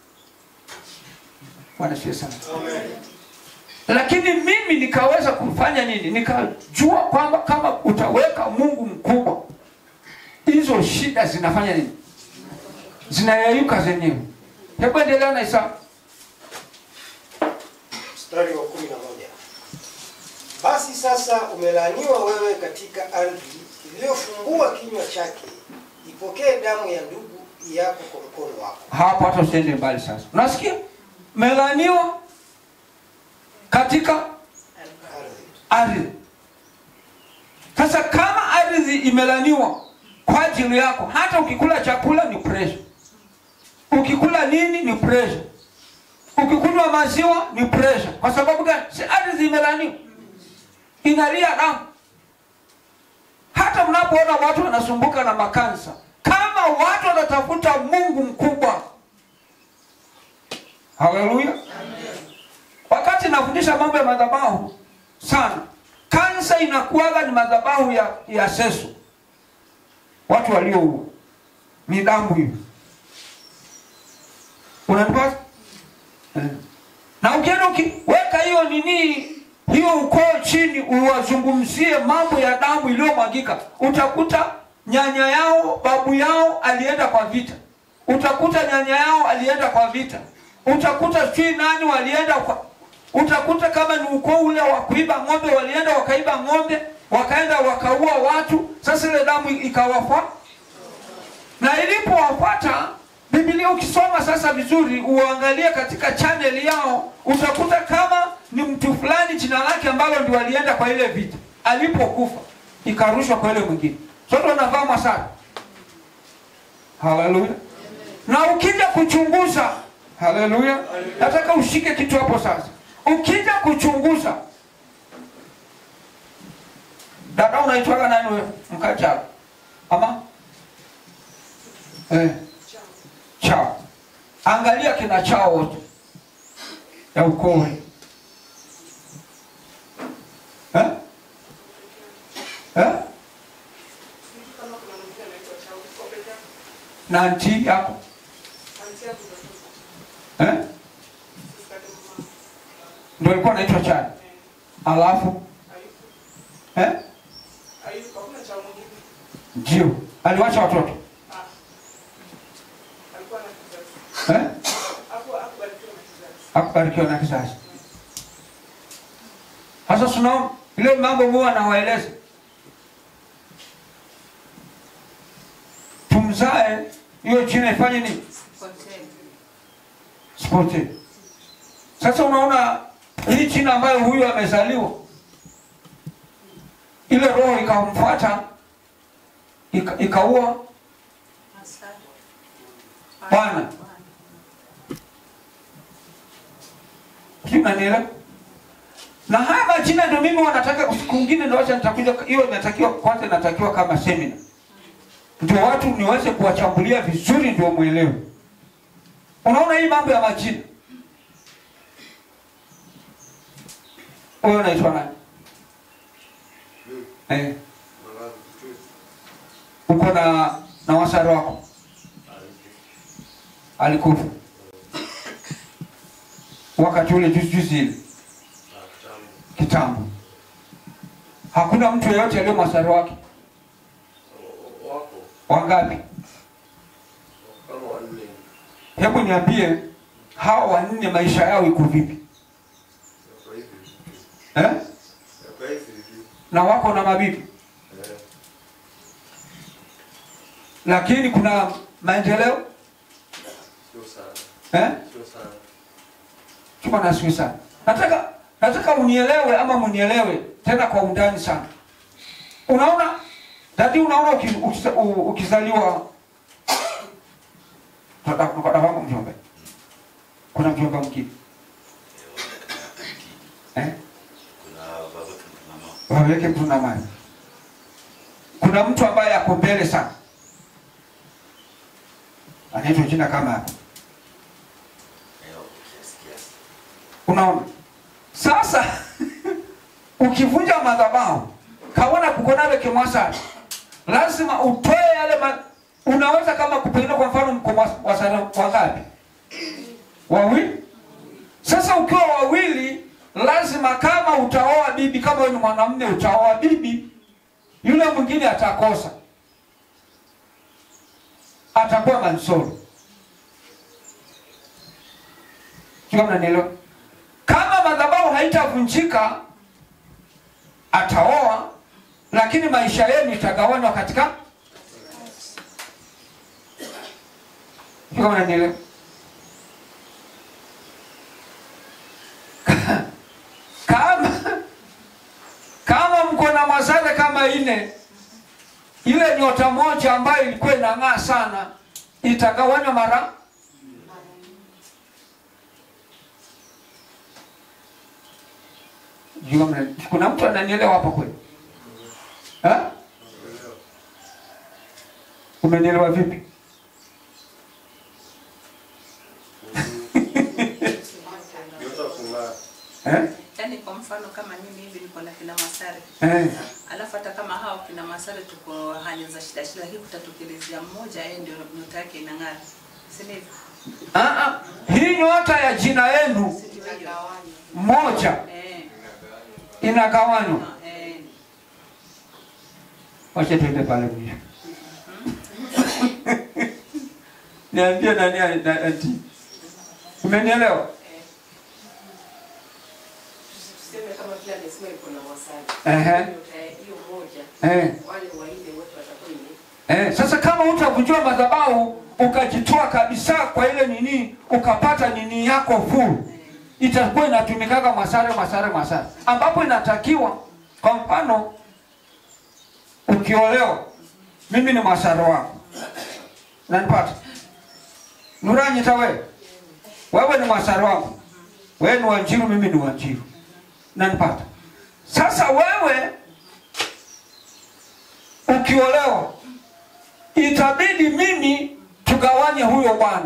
Bwana asifiwe sana. Lakini mimi nikaweza kufanya nini? Nikajua kwamba kama utaweka Mungu mkubwa, hizo shida zinafanya nini? Zinayeyuka zenyewe. Hebu endelea na Isaya. mstari wa kumi na moja basi sasa umelaaniwa wewe katika ardhi iliyofumbua kinywa chake ipokee damu ya ndugu yako kwa mkono wako Hapo hata usiende mbali sasa. Unasikia? Melaniwa katika ardhi ardhi. Sasa kama ardhi imelaniwa kwa ajili yako, hata ukikula chakula ni pressure, ukikula nini ni pressure, ukikunywa maziwa ni pressure. Kwa sababu gani? Si ardhi imelaniwa, inalia damu. hata mnapoona watu wanasumbuka na makansa kama watu wanatafuta mungu mkubwa haleluya wakati nafundisha mambo ya madhabahu sana kansa inakuwaga ni madhabahu ya, ya seso watu walioua ni damu hiyo unanipata eh. na ukienda ukiweka hiyo nini hiyo ukoo chini uwazungumzie mambo ya damu iliyomwagika utakuta nyanya yao babu yao alienda kwa vita utakuta nyanya yao alienda kwa vita utakuta sijui nani walienda kwa utakuta kama ni ukoo ule wa kuiba ng'ombe walienda wakaiba ng'ombe wakaenda wakaua watu sasa ile damu ikawafa na ilipowapata Biblia ukisoma sasa vizuri, uangalie katika channel yao, utakuta kama ni mtu fulani jina lake ambalo ndio alienda kwa ile vita, alipokufa ikarushwa kwa ile mwingine, sote wanavaa masara. Haleluya! Na ukija kuchunguza, haleluya, nataka ushike kitu hapo sasa. Ukija kuchunguza, dada, unaitwaga nani wewe? Mkachara ama eh chao angalia kina chao wote ya ukoo eh? Eh? na nti yako eh? ndio alikuwa anaitwa chani alafu eh? ndio aliwacha watoto eh? akubarikiwa na kizazi. Sasa tunaona ile mambo Mungu anawaeleza, tumzae hiyo jina ifanye nini? Sipotee. Sasa unaona hii jina ambayo huyu amezaliwa, ile roho ikamfuata ika- ikaua Bwana. Sijui unanielewa? Na haya majina ndio mimi wanataka siku nyingine ndio wacha nitakuja hiyo inatakiwa kwanza inatakiwa kama semina. Ndio watu niweze kuwachambulia vizuri ndio muelewe. Unaona hii mambo ya majina. Wewe unaitwa nani? Eh, uko na na wasari wako alikufa wakati ule juzi juzi ile kitambo. Hakuna mtu yeyote aliyo masari wake. wako Wangapi? kama wanne Hebu niambie, hawa wanne maisha yao iko vipi Yako hivi eh? Yako hivi hivi. Na wako na mabibi, Eh, lakini kuna maendeleo sio sana eh? sio sana Chuma nasiwi sana. Nataka nataka unielewe ama munielewe tena kwa undani sana. Unaona dadi, unaona uki- ukisa- u- ukizaliwa dada wangu mjombe, kuna mjomba mkini eh? waweke mtu na mali. Kuna mtu ambaye ako mbele sana, anaitwa jina kama hapo. Unaona, sasa ukivunja madhabahu kaona kukonale kimwasari, lazima utoe yale ma... unaweza kama kupeleka kwa mfano mko wasari wangapi? Wawili. Sasa ukiwa wawili, lazima kama utaoa bibi, kama wewe ni mwanamume utaoa bibi, yule mwingine atakosa, atakuwa mansoro. Sio, mnanielewa? Kama madhabahu haitavunjika ataoa, lakini maisha yenu itagawanywa katika. Sio, mnanielewa? kama kama mko na mazale kama ine, ile nyota moja ambayo ilikuwa inang'aa sana itagawanywa mara Jua mna- kuna mtu ananielewa hapo kweli? Ha? Umenielewa vipi? Nyota kung'aa. Eh? Yaani kwa mfano kama mimi hivi niko na kina Masare, Eh. alafu hata kama hao kina Masare tuko hali za shida shida, lakini kutatokelezea mmoja, yeye ndio nyota yake inang'ara, si ndivyo? Ah, ah. Hii nyota ya jina yenu moja Eh, inagawanywa. eh, Wacha tuende pale mwisho. Niambie nani ana- ati. Umenielewa? Tuseme kama vile amesema iko na wasali. Ehe. Nyota ya hiyo moja, Eh. wale wanne wote watakuwa ime Eh, sasa kama utavunjwa madhabahu ukajitoa kabisa kwa ile nini ukapata nini yako full itakuwa inatumikaga masare masare masare ambapo inatakiwa kwa mfano ukiolewa mimi ni masare wako nanipata nuranyita wewe wewe ni masare wangu wewe ni wanjiru mimi ni wanjiru nanipata sasa wewe ukiolewa itabidi mimi tugawanye huyo bwana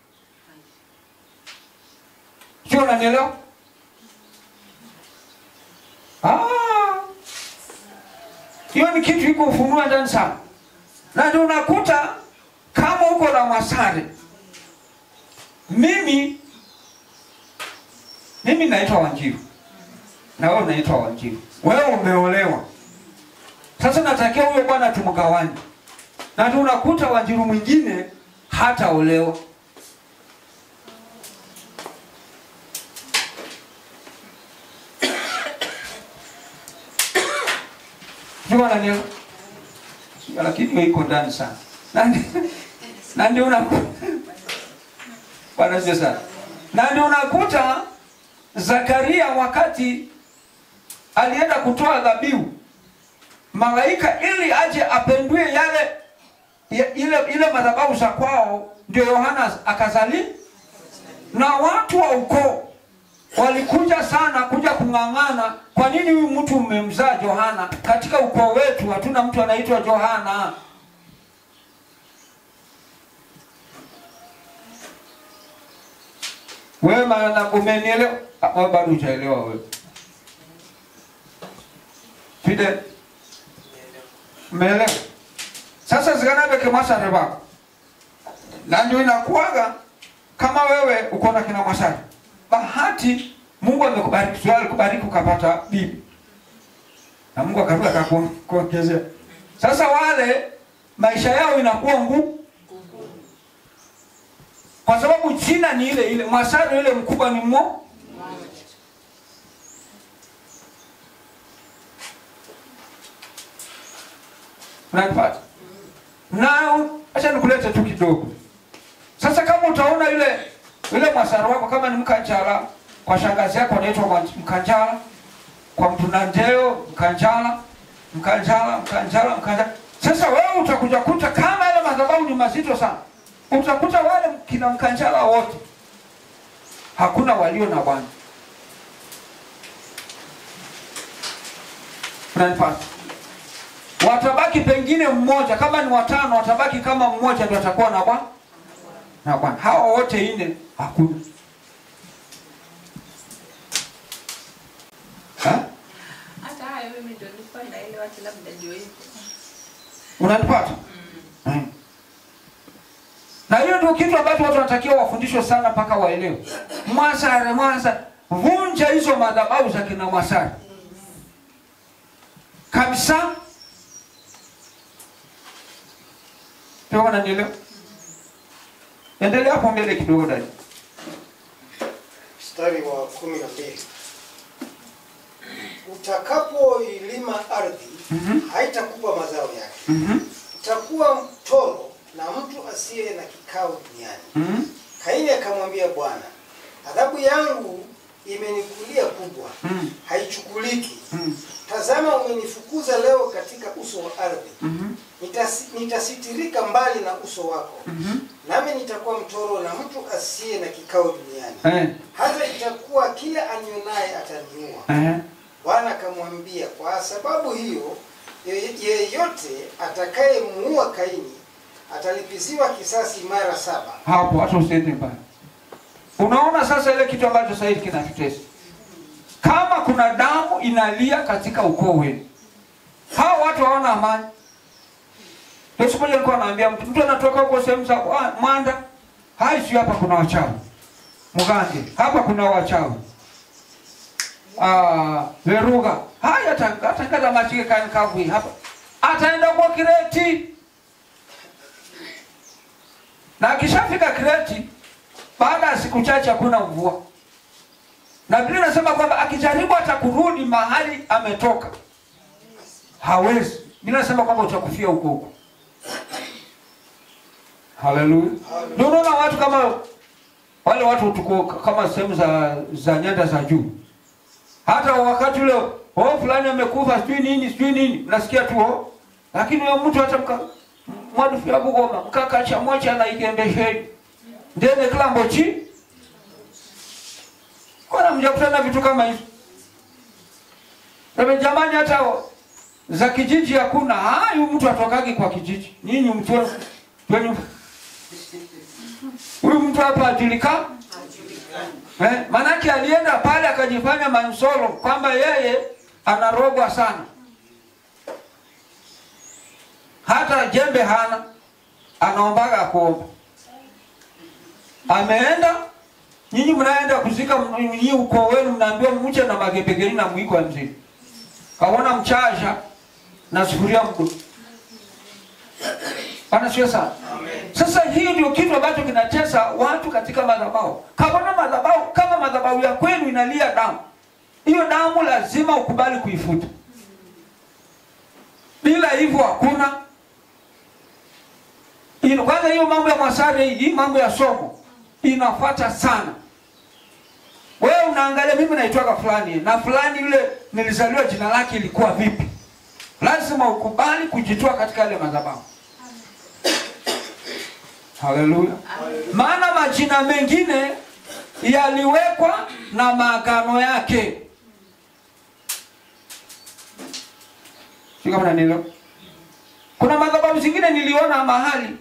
sio unanielewa Ah. hiyo ni kitu iko ufunua ndani sana na ndio unakuta kama uko na masare mimi mimi naitwa wanjiru na wewe unaitwa wanjiru wewe umeolewa sasa natakia huyo bwana tumgawanye na ndio unakuta wanjiru mwingine hataolewa jua nani lakini hiyo iko ndani sana na ndi- na ndio unakuta bwana sio sana na ndio unakuta Zakaria wakati alienda kutoa dhabihu malaika ili aje apendue yale ya- ile ile madhabahu za kwao, ndio Yohana akazali, na watu wa ukoo walikuja sana kuja kung'ang'ana, kwa nini huyu mtu mmemzaa Yohana? Katika ukoo wetu hatuna mtu anaitwa Yohana. Wewe maana umenielewa? Ah, wewe bado hujaelewa wewe. Fide, umeelewa? Sasa zikanabe kemasare bako na ndio inakuwaga kama wewe uko na kina masare bahati Mungu amekubariki sio alikubariki ukapata bibi na Mungu akaruka akakuongezea sasa wale maisha yao inakuwa ngumu kwa sababu jina ni ile ile masare ile mkubwa ni mmo unanipata na acha nikulete tu kidogo sasa kama utaona yule yule mwasara wako kama ni mkanjala kwa shangazi yako anaitwa mwa- mkanjala kwa mtunandeo mkanjala mkanjala mkanjala mkanjala sasa wewe utakuja kuta kama yale madhabahu ni mazito sana utakuta wale kina mkanjala wote hakuna walio na bwana unanipata watabaki pengine mmoja kama ni watano watabaki kama mmoja ndio atakuwa na bwana na bwana hawa wote nne hakuna Ha? hata hayo mimi ndio nilikuwa naelewa ati labda ndio hivyo. unanipata Mm. na hiyo ndio kitu ambacho watu wanatakiwa wafundishwe sana mpaka waelewe mwasare mwasa vunja hizo madhabahu za kina mwasare kabisa Ndio wananielewa endelea hapo mbele kidogo dada mstari wa kumi na mbili utakapoilima ardhi Mhm. haitakupa mazao yake Mhm. utakuwa mtoro na mtu asiye na kikao duniani Mhm. kaini akamwambia bwana adhabu yangu imenikulia kubwa Mhm. haichukuliki Mhm. tazama umenifukuza leo katika uso wa ardhi Mhm. Nitasi- nitasitirika mbali na uso wako Mhm. nami nitakuwa mtoro na mtu asiye na kikao duniani Eh. hata itakuwa kila anionaye ataniua Eh. bwana akamwambia kwa sababu hiyo ye- yeyote atakayemuua kaini atalipisiwa kisasi mara saba. hapo, hata usiende mbali. Unaona sasa ile kitu ambacho sasa hivi kinatutesa, kama kuna damu inalia katika ukoo wenu, hao watu hawana amani. Ndio siku moja nilikuwa naambia mtu, mtu anatoka huko sehemu za ah, Mwanda, hai si hapa kuna wachawi Mugande, hapa kuna wachawi ah, Veruga, haya atangaza machike kani kavui hapa, ataenda kwa Kireti na akishafika Kreti, baada ya siku chache hakuna mvua, na Biblia inasema kwamba akijaribu hata kurudi mahali ametoka hawezi. Biblia inasema kwamba utakufia huko huko. Haleluya! Ndio unaona watu kama wale watu tuko kama sehemu za za nyanda za juu, hata wakati ule oh, fulani amekufa sijui nini sijui nini, nasikia tu oh, lakini huyo mtu hata mka mwadufu ya Bugoma mkakacha mocha na ikembesheni ndene kilambo chi kona mjakutana vitu kama hizo Ebe jamani, hata za kijiji hakuna. Hayu mtu atokagi kwa kijiji, nyinyi mtu wenu huyu mtu hapa ajulikana eh, manake alienda pale akajifanya mansolo kwamba yeye anarogwa sana hata jembe hana, anaombaga kuomba. Ameenda, nyinyi mnaenda kuzika, nyinyi ukoo wenu mnaambiwa mche na magebegeni na mwiko wa mzee, kaona mchasha na sufuria mdo Bwana sio sana. Sasa hii ndio kitu ambacho kinatesa watu katika madhabahu. Kaona madhabahu kama madhabahu ya kwenu inalia damu, hiyo damu lazima ukubali kuifuta, bila hivyo hakuna Ino, kwanza hiyo mambo ya mwasare hii mambo ya somo inafuata sana. Wewe unaangalia mimi naitwaga fulani na fulani yule nilizaliwa jina lake ilikuwa vipi? Lazima ukubali kujitoa katika yale madhabahu. Haleluya. Maana majina mengine yaliwekwa na maagano yake. Sio kama nanielewa? Kuna madhabahu zingine niliona mahali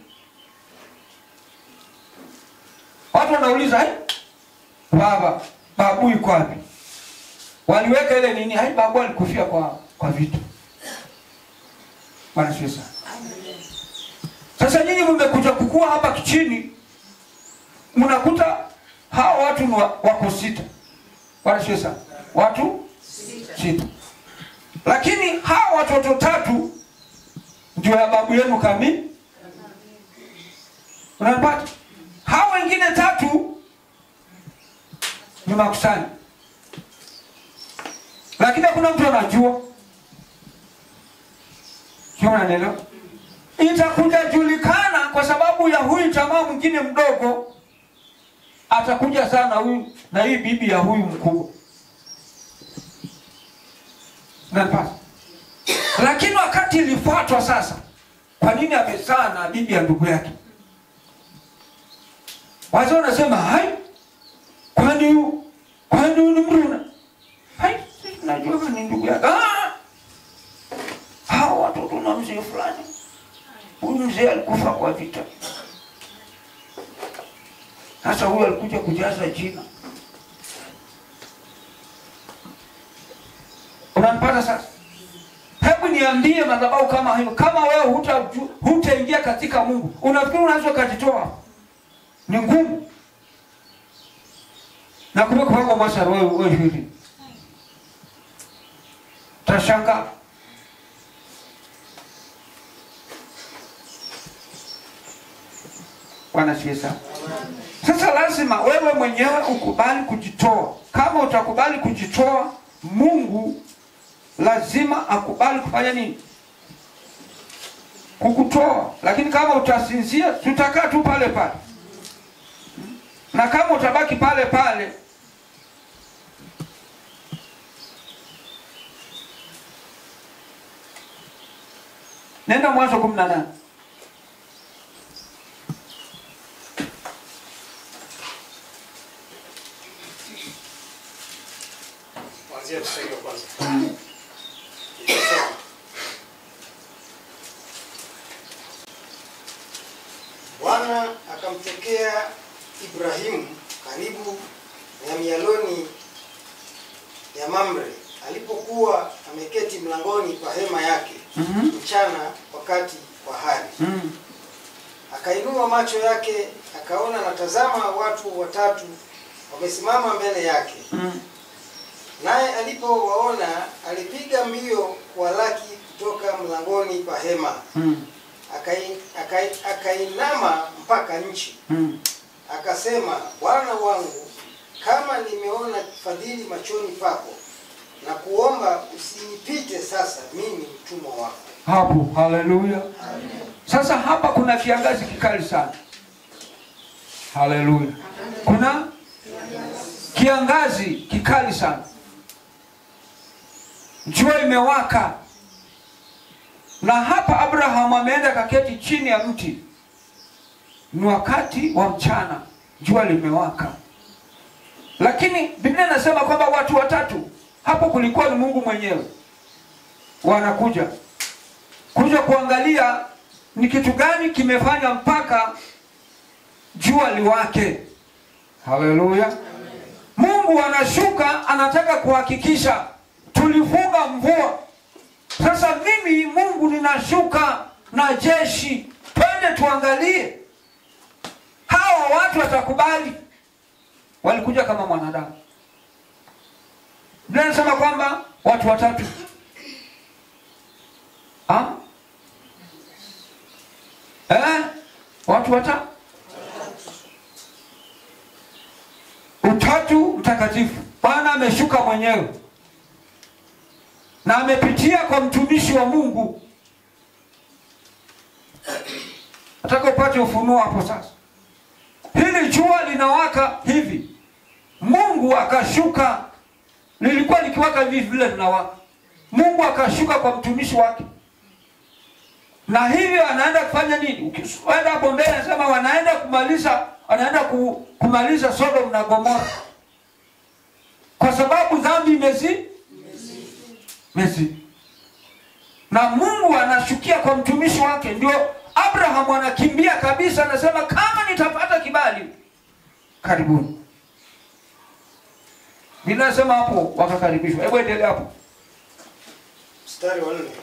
watu wanauliza, hai baba, babu yuko wapi? Waliweka ile nini, hai babu alikufia kwa kwa vitu. Bwana sio sana. Sasa nyinyi mmekuja kukua hapa kichini, mnakuta hao watu ni wa- wako sita. Bwana sio sana. Watu sita, lakini hao watoto tatu ndio ya babu yenu kamili. Unanipata? Hao wengine tatu ni makusanyo, lakini hakuna mtu anajua. Sio, unanielewa? Itakuja julikana kwa sababu ya huyu jamaa mwingine mdogo atakuja sana huyu na hii bibi ya huyu mkubwa. Unanipata? Lakini wakati ilifuatwa sasa, kwa nini amezaa na bibi ya ndugu yake? Wazee wanasema hai, kwani hu- kwani huyu ni Mruna? Hai, sisi najua kama ni ndugu yake. Ah! Hao watoto na mzee fulani, huyu mzee alikufa kwa vita. Sasa huyu alikuja kujaza jina. Unanipata sasa? Hebu niambie madhabahu kama hiyo, kama wewe huta- hutaingia katika Mungu, unafikiri unaweza ukajitoa? Ni ngumu. Na kumbe kwa masara wewe wewe hivi. Tashangaa. Bwana siesa. Sasa lazima wewe mwenyewe ukubali kujitoa. Kama utakubali kujitoa, Mungu lazima akubali kufanya nini? Kukutoa. Lakini kama utasinzia, tutakaa tu pale pale, na kama utabaki pale pale, nenda Mwanzo kumi na nane. Kuanzia mstari wa kwanza. Inasema, Bwana akamtokea Ibrahimu karibu na mialoni ya Mamre alipokuwa ameketi mlangoni pa hema yake Mhm. mchana wakati wa hari. Mm. Akainua macho yake akaona, na tazama, watu watatu wamesimama mbele yake. Mm. Naye alipowaona alipiga mbio kuwalaki kutoka mlangoni pa hema, Mm. Akai- akai- akainama mpaka nchi, Mm. akasema, Bwana wangu, kama nimeona fadhili machoni pako, na kuomba usinipite sasa, mimi mtumwa wako. hapo haleluya sasa hapa kuna kiangazi kikali sana haleluya kuna kiangazi kikali sana jua imewaka na hapa abraham ameenda kaketi chini ya mti ni wakati wa mchana jua limewaka lakini biblia inasema kwamba watu watatu hapo kulikuwa ni mungu mwenyewe wanakuja kuja kuangalia ni kitu gani kimefanya mpaka jua liwake haleluya mungu anashuka anataka kuhakikisha tulifunga mvua sasa mimi mungu ninashuka na jeshi twende tuangalie hawa watu watakubali walikuja kama mwanadamu Biblia inasema kwamba watu watatu Ah? Eh? Watu watatu? Utatu mtakatifu. Bwana ameshuka mwenyewe na amepitia kwa mtumishi wa Mungu. Nataka upate ufunuo hapo sasa. Hili jua linawaka hivi, Mungu akashuka, lilikuwa likiwaka hivi vile linawaka. Mungu akashuka kwa mtumishi wake, na hivyo anaenda kufanya nini? Ukienda hapo mbele, anasema wanaenda kumaliza, wanaenda ku, kumaliza Sodom na Gomora kwa sababu dhambi imezi mezi, na Mungu anashukia kwa mtumishi wake. Ndio Abraham anakimbia kabisa, anasema kama nitapata kibali, karibuni. Ninasema hapo wakakaribishwa. Hebu endelea hapo. Mstari wa nne.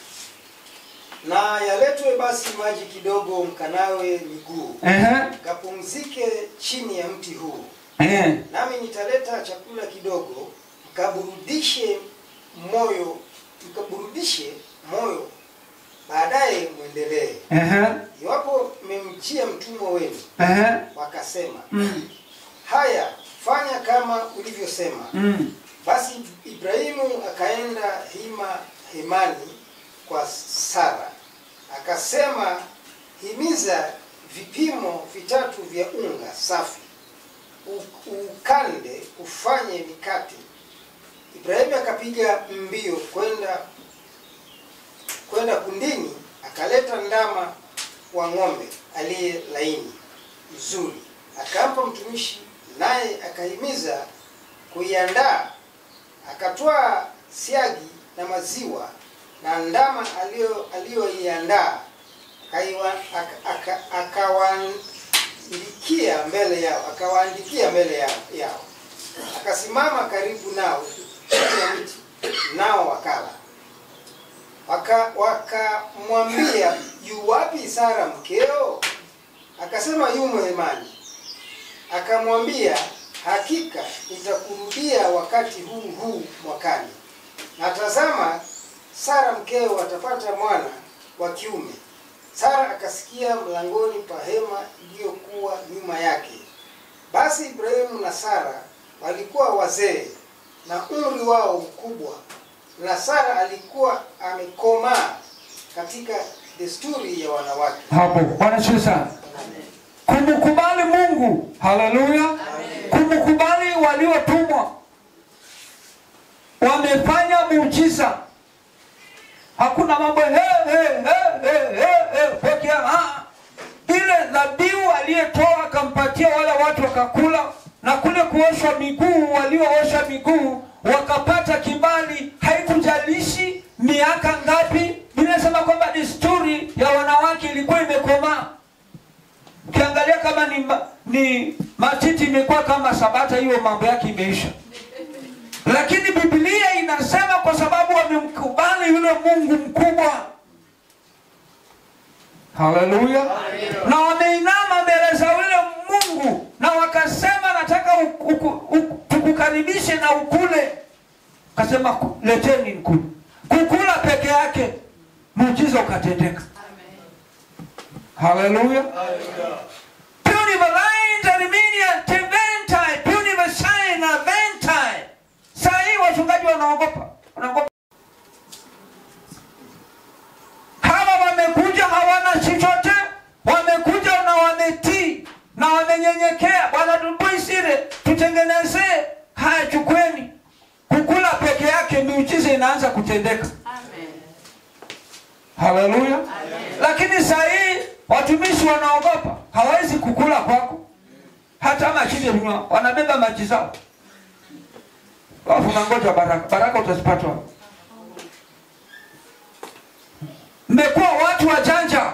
Na yaletwe basi maji kidogo, mkanawe miguu, Ehe. mkapumzike chini ya mti huu, Ehe. nami nitaleta chakula kidogo, mkaburudishe moyo, mkaburudishe moyo, baadaye mwendelee. Ehe. Iwapo mmemjia mtumwa wenu, Ehe. wakasema Mm. haya, fanya kama ulivyosema. Mm. Basi Ibrahimu akaenda hima hemani kwa Sara, akasema, himiza vipimo vitatu vya unga safi, u- ukande ufanye mikate. Ibrahimu akapiga mbio kwenda kwenda kundini, akaleta ndama wa ng'ombe aliye laini mzuri, akampa mtumishi, naye akahimiza kuiandaa akatwaa siagi na maziwa na ndama aliyo- aliyoiandaa akaiwa- aka- aka- akawaandikia mbele yao akawaandikia mbele yao, yao. akasimama karibu nao chini ya mti nao wakala Waka- wakamwambia yu wapi Sara mkeo? Akasema yumo hemani. Akamwambia hakika nitakurudia wakati huu huu mwakani, na tazama, Sara mkeo atapata mwana wa kiume. Sara akasikia mlangoni pa hema iliyokuwa nyuma yake. Basi Ibrahimu na Sara walikuwa wazee na umri wao mkubwa, na Sara alikuwa amekomaa katika desturi ya wanawake. Hapo Bwana asifiwe sana. Kumkubali Mungu, haleluya. Kumkubali waliotumwa, wamefanya muujiza. Hakuna mambo he he he he he he pokea. Ah, ile dhabihu aliyetoa akampatia wale watu wakakula, na kule kuoshwa miguu, walioosha miguu wakapata kibali. Haikujalishi miaka ngapi, inasema kwamba desturi ya wanawake ilikuwa imekomaa. ukiangalia kama ni, ma, ni matiti imekuwa kama sabata hiyo mambo yake imeisha lakini biblia inasema kwa sababu wamemkubali yule mungu mkubwa haleluya na wameinama mbele za yule mungu na wakasema nataka u- uku- u- tukukaribishe na ukule kasema "Ku- leteni nkule kukula peke yake muujiza ukatendeka haleluya Punivalines, Armenia, Teventai, Punivashai na Ventai. Saa hii wachungaji wanaogopa, wanaogopa. Hawa wamekuja hawana chochote, wamekuja na wametii na wamenyenyekea. Bwana tupuisire, tutengenezee haya, chukweni. Kukula peke yake miujiza inaanza kutendeka. Haleluya. Lakini saa hii watumishi wanaogopa, hawezi kukula kwako, hata mashine vinywa, wanabeba maji zao, alafu nangoja baraka. Baraka utazipata wapi? Mmekuwa watu wajanja,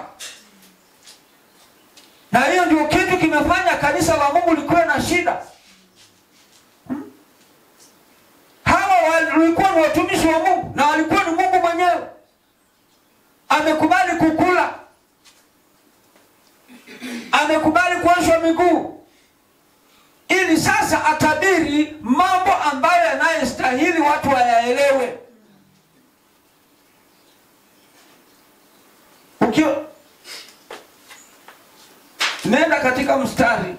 na hiyo ndio kitu kimefanya kanisa la Mungu likuwe na shida. Hmm? Hawa walikuwa ni watumishi wa Mungu na walikuwa ni Mungu mwenyewe amekubali kukula, amekubali kuoshwa miguu, ili sasa atabiri mambo ambayo yanayostahili watu wayaelewe. Ukiwa nenda katika mstari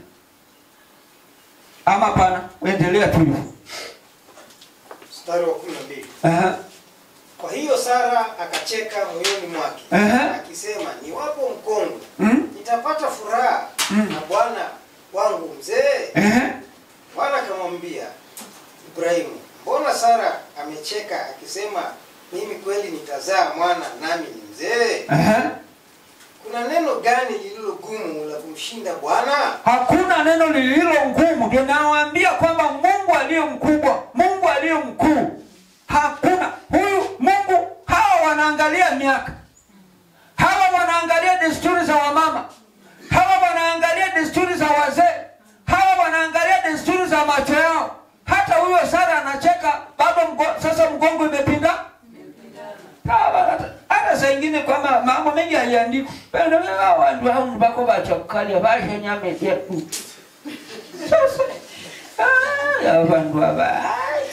ama pana, uendelea tu hivyo. mstari wa kumi na mbili Aha, kwa hiyo sara akacheka moyoni mwake Ehe. akisema niwapo mkongwe mm, nitapata furaha Mm. na bwana wangu mzee ehe, bwana akamwambia ibrahimu mbona sara amecheka akisema mimi kweli nitazaa mwana nami ni mzee ehe. kuna neno gani lililo gumu la kumshinda bwana Hakuna neno lililo ngumu. Ndio nawaambia kwamba Mungu aliye mkubwa, Mungu aliye mkuu, hakuna huyu Mungu. Hawa wanaangalia miaka, hawa wanaangalia desturi za wamama, hawa wanaangalia desturi za wazee, hawa wanaangalia desturi za macho yao. Hata huyo Sara anacheka bado mgo, sasa mgongo imepinda Hawa, hata- hata saa ingine kwamba mambo mengi haiandikwi pendo wandu wangu bako bachakukalia basho nyame jetu sasa ah, ya vandu ava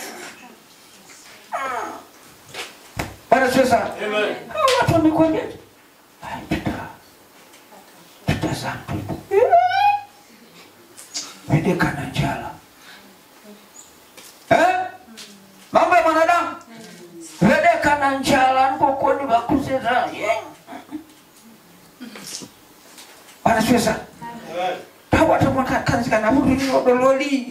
bana sasa hao watu wamekonjeje Ai, tuta tutazaa wedeka na njala eh? mambo ya mwanadamu vedeka na njala nkokoni vakuseza wanaswesa tawatamwakakanzikana vutuliodololi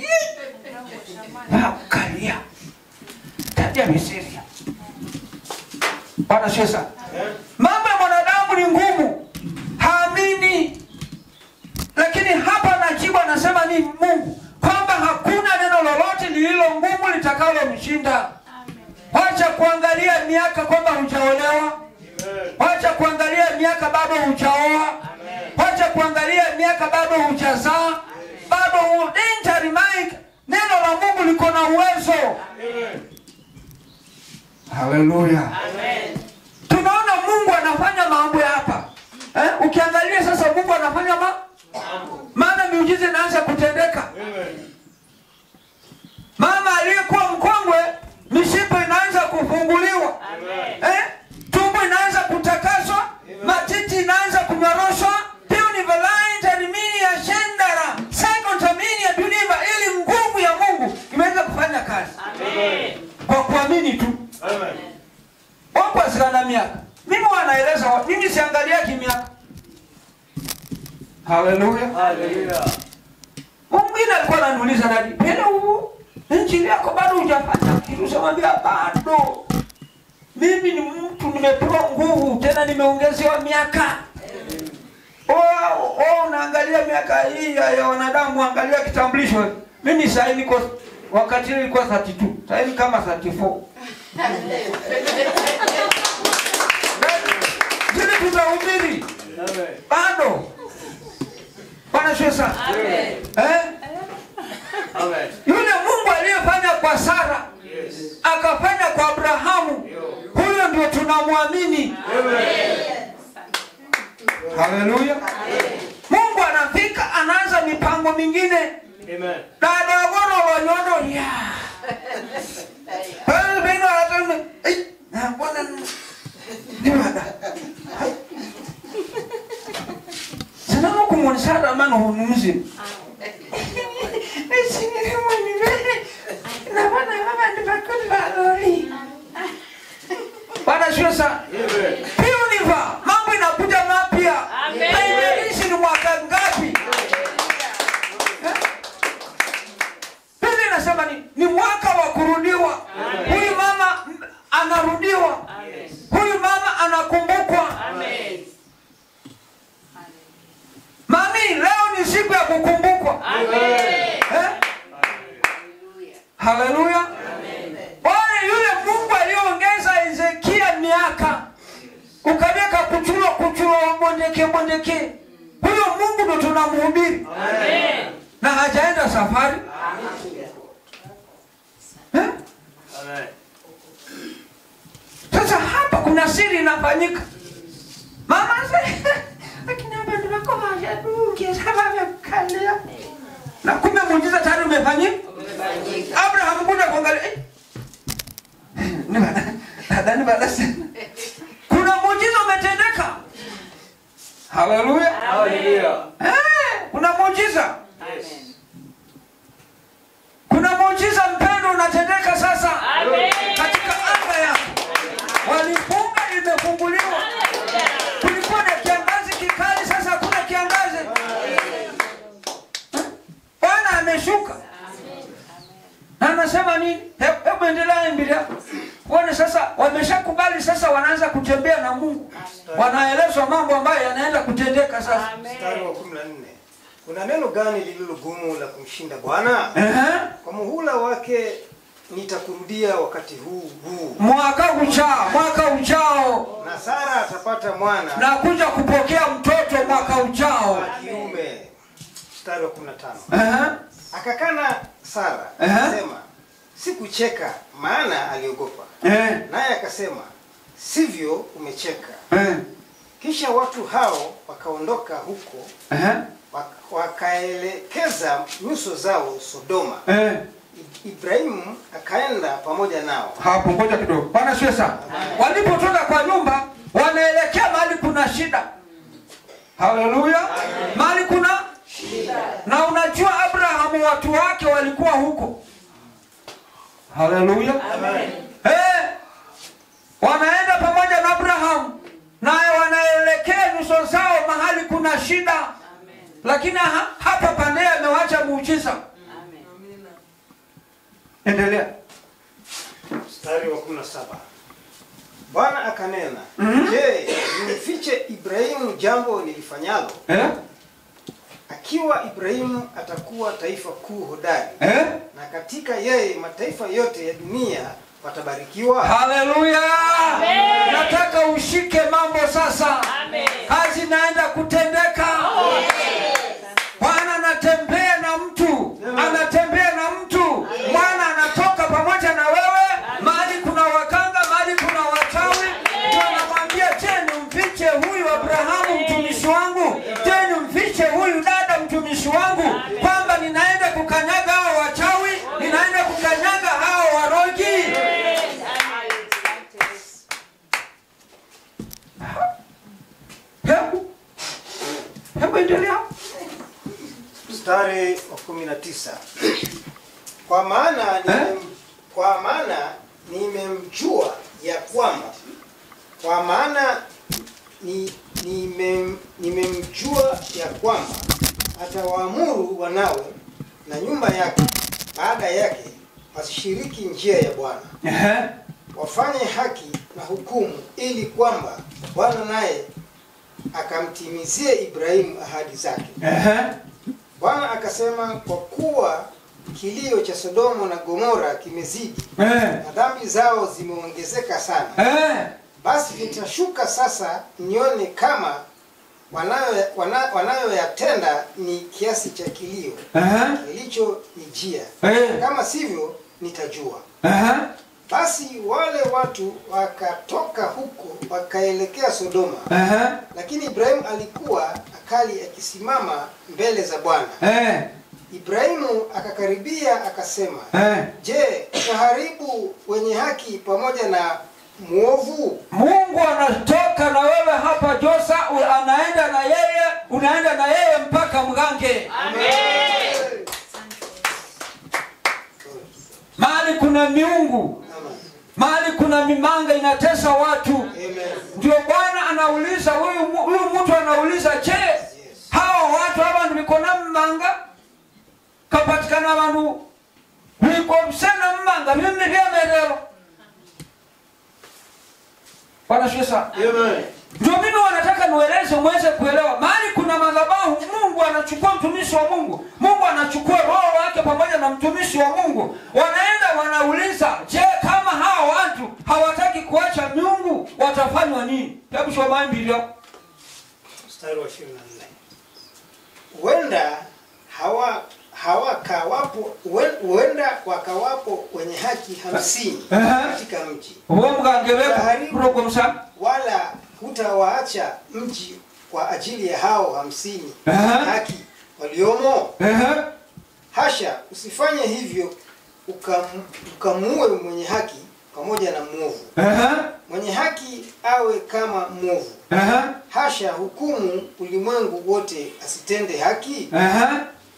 vakalia tabia miseria wanaswesa mambo ya mwanadamu ni ngumu haamini lakini hapa najibu anasema ni mungu kwamba hakuna neno lolote lililo ngumu litakalomshinda wacha kuangalia miaka kwamba hujaolewa wacha kuangalia miaka bado hujaoa wacha kuangalia miaka bado hujazaa bado hu- danger Mike neno la mungu liko na uwezo haleluya tunaona mungu anafanya mambo ya hapa eh? ukiangalia sasa mungu anafanya ma maana miujiza inaanza kutendeka mama aliyekuwa mkongwe mishipa inaanza kufunguliwa eh? tumbo inaanza kutakaswa matiti inaanza kunyoroshwa ya shendara sekontamini ya duniva ili nguvu ya mungu imeweza kufanya kazi kwa kuamini tu wakwazikana miaka mimi wanaeleza wa- mimi siangalia kimiaka haleluya mwingine alikuwa ananiuliza nani pele huu injili yako bado hujafanya kitu samwambia bado mimi ni mtu nimepewa nguvu tena nimeongezewa miaka Oh, oh, unaangalia miaka hii ya, ya wanadamu angalia kitambulisho mimi sahii niko wakati ile ilikuwa 32 sahii ni kama 34 zile tutahubiri bado bwana sio sana eh? Amen. yule mungu aliyefanya kwa sara Yes. akafanya kwa abrahamu huyo ndio tunamwamini haleluya mungu anafika anaanza mipango mingine Amen. dadogoro wanyondo ya Pale bino atame ai na mbona ni wada sana mo kumonisa da man ho nuzi Esini ni mo ni be na bana baba ni bakoni ba lori Bwana sio sana Amen. Pioniva, mambo inakuja mapya. Haijalishi ni mwaka ngapi. Eh? Biblia inasema ni, ni mwaka wa kurudiwa. Huyu mama m- anarudiwa. Huyu mama anakumbukwa. Mami, leo ni siku ya kukumbukwa. Eh? Haleluya. Bwana yule Mungu aliyoongeza Hezekia miaka ukaweka kuchurwa kuchurwa bondeke bondeke, huyo Mungu ndo tunamhubiri na hajaenda safari eh? Amen. Sasa hapa kuna siri inafanyika. Mama se akina bandu bako hajaduke sababu ya kukalia. Na kumbe muujiza tayari umefanyika. Abraham kuna kuangalia. eh, Ni bana. Nadhani bana sana. Kuna muujiza umetendeka. Haleluya. Hallelujah. Eh, kuna muujiza. Kuna muujiza mpendo unatendeka sasa katika anga yako. Walifunga, imefunguliwa. Kulikuwa na kiangazi kikali, sasa hakuna kiangazi. Eh? Bwana ameshuka na anasema nini? He- Hebu endelea Biblia. Uone sasa, wameshakubali sasa, wanaanza kutembea na Mungu, wanaelezwa mambo ambayo yanaenda kutendeka sasa. Mstari wa 14. Kuna neno gani lililo gumu la kumshinda Bwana? Ehe. Kwa muhula wake nitakurudia wakati huu huu, Mwaka ujao, mwaka ujao na Sara atapata mwana na kuja kupokea mtoto mwaka ujao. wa kiume. Mstari wa 15. Ehe. Akakana Sara Ehe. akasema, sikucheka, maana aliogopa. Eh, Naye akasema, sivyo, umecheka. eh, Kisha watu hao wakaondoka huko, ehe, wak- wakaelekeza nyuso zao Sodoma. eh. I- Ibrahimu akaenda pamoja nao. Hapo ngoja kidogo. Bwana sio sana. Walipotoka kwa nyumba wanaelekea mahali kuna shida. Haleluya. Mahali kuna na unajua Abrahamu watu wake walikuwa huko. Haleluya. Eh, wanaenda pamoja na Abrahamu naye wanaelekea nyuso zao mahali kuna shida, lakini ha, hapa pande amewacha muujiza. Endelea. Mstari wa 17. Bwana akanena, Mhm. je, nimfiche Ibrahimu jambo nilifanyalo? Eh? Akiwa Ibrahimu atakuwa taifa kuu hodari, Eh? na katika yeye mataifa yote ya dunia watabarikiwa. Haleluya! Nataka ushike mambo sasa. Kazi inaenda kutendeka. Bwana anatembea na mtu, anatembea na mtu. Bwana anatoka pamoja na wewe. Mahali kuna wakanga, mahali kuna wachawi, ndio anamwambia je, nimfiche huyu Abrahamu mtumishi wangu? Je, nimfiche huyu dada mtumishi wangu, kwamba ninaenda kukanyaga hao wachawi, ninaenda kukanyaga hao warogi. Hebu hebu endelea. Mstari wa 19. Kwa maana nimem, kwa maana nimemjua ya kwamba kwa maana ni, nimem, nimemjua ya kwamba atawaamuru wanawe na nyumba yake baada yake wasishiriki njia ya Bwana Ehe. wafanye haki na hukumu, ili kwamba Bwana naye akamtimizie Ibrahimu ahadi zake. Ehe. Bwana akasema, kwa kuwa kilio cha Sodoma na Gomora kimezidi Eh. na dhambi zao zimeongezeka sana, Eh. basi nitashuka sasa nione kama wanayo- wana- wanayoyatenda ni kiasi cha kilio Ehe. kilichonijia, Eh. kama sivyo nitajua. Ehe. Basi wale watu wakatoka huko wakaelekea Sodoma, Ehe. lakini Ibrahimu alikuwa akali akisimama mbele za Bwana. Eh. Ibrahimu akakaribia akasema, Eh. Je, utaharibu wenye haki pamoja na mwovu? Mungu anatoka na wewe hapa Josa, u- anaenda na yeye, unaenda na yeye mpaka Mgange. Mahali kuna miungu, Amen. mahali kuna mimanga inatesa watu. Amen. Ndio Bwana anauliza huyu mu- huyu mtu anauliza, je, hawa watu abantu bikona mmanga kapatikana abantu bikobusena mmanga bimwe byemerero Bwana sifiwe sana. Amen. Ndio mimi wanataka nieleze muweze kuelewa. Mahali kuna madhabahu, Mungu anachukua mtumishi wa Mungu, Mungu anachukua roho wake pamoja na mtumishi wa Mungu, wanaenda wanauliza, je, kama hawa watu hawataki kuacha miungu watafanywa nini? Hebu soma Biblia. Mstari wa 24. Huenda hawa hawakawapo huen- huenda wakawapo wenye haki hamsini Aha. katika mji, Uwo mgange weku rogo msa. wala hutawaacha mji kwa ajili ya hao hamsini Aha. haki waliomo. Ehe. Hasha, usifanye hivyo ukam- ukamuue mwenye haki pamoja na mwovu. Ehe. Mwenye haki awe kama mwovu. Ehe. Hasha, hukumu ulimwengu wote asitende haki. Ehe.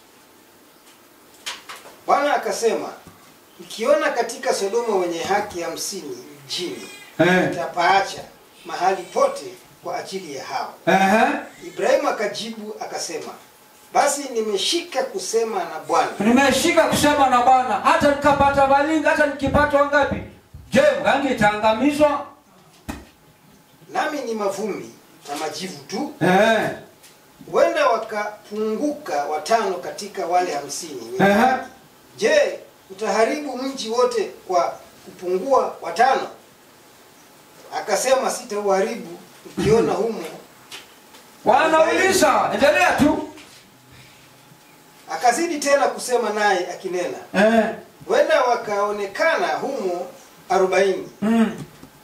Bwana akasema, mkiona katika Sodoma wenye haki hamsini mjini, Eh. nitapaacha mahali pote kwa ajili ya hao. Ehe. Ibrahimu akajibu akasema, basi nimeshika kusema na Bwana, Nimeshika kusema na Bwana, hata nikapata balinga, hata nikipata wangapi? Je, mgange itaangamizwa? nami ni mavumbi na majivu tu. Eh. Huenda wakapunguka watano katika wale hamsini wenye Ehe. haki. Je, utaharibu mji wote kwa kupungua watano? Akasema, sitauharibu ukiona humo. Wanauliza, endelea tu. Akazidi tena kusema naye akinena, Eh. huenda wakaonekana humo arobaini. Mm.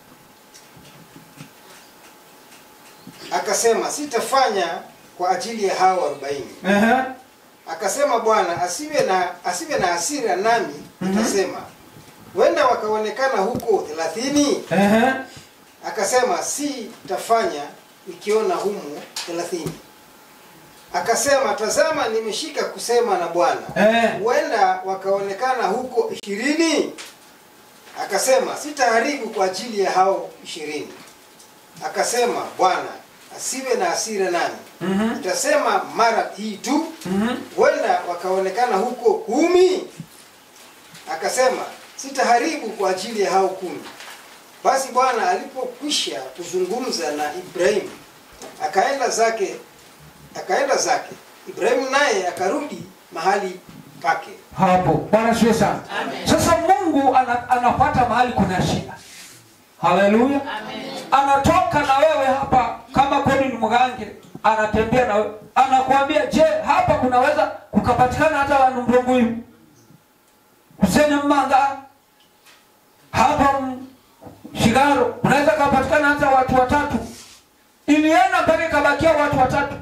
Akasema, sitafanya kwa ajili ya hao arobaini. Ehe. Akasema Bwana, asiwe na asiwe na hasira nami nitasema, huenda wakaonekana huko thelathini. Ehe. Akasema si tafanya nikiona humo thelathini. Akasema tazama, nimeshika kusema na Bwana, Eh. huenda wakaonekana huko ishirini. Akasema sitaharibu kwa ajili ya hao ishirini. Akasema Bwana, asiwe na hasira nami, Mhm. nitasema mara hii tu, Mhm. huenda wakaonekana huko kumi. Akasema sitaharibu kwa ajili ya hao kumi. Basi Bwana alipokwisha kuzungumza na Ibrahimu, akaenda zake akaenda zake. Ibrahimu naye akarudi mahali pake. Hapo. Bwana siwe sana. Sasa Mungu ana, anapata mahali kuna shida. Haleluya. Anatoka na wewe hapa kama kweli ni mgange, anatembea na wewe. Anakuambia, "Je, hapa kunaweza kukapatikana hata wandu mrongo hivi?" Kusene mmanga hapa m- Shigaro unaweza kapatikana hata watu watatu. Ilienda mpaka ikabakia watu watatu,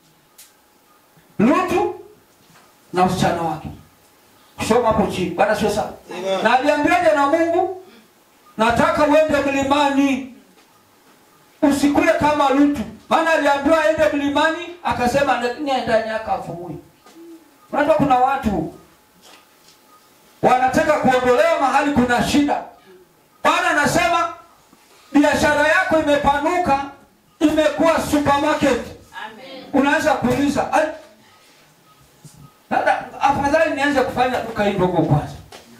Lutu na usichana wake. Soma hapo chini. Bwana sio sana. Amen. Na aliambiwaje na Mungu? Nataka uende mlimani. Usikule kama Lutu. Maana aliambiwa aende mlimani, akasema nenda nyaka afumui. Unajua kuna watu wanataka kuondolewa mahali kuna shida. Bwana anasema biashara yako imepanuka, imekuwa supermarket. Unaanza kuuliza, "Ai, labda afadhali nianze kufanya duka hii ndogo kwanza."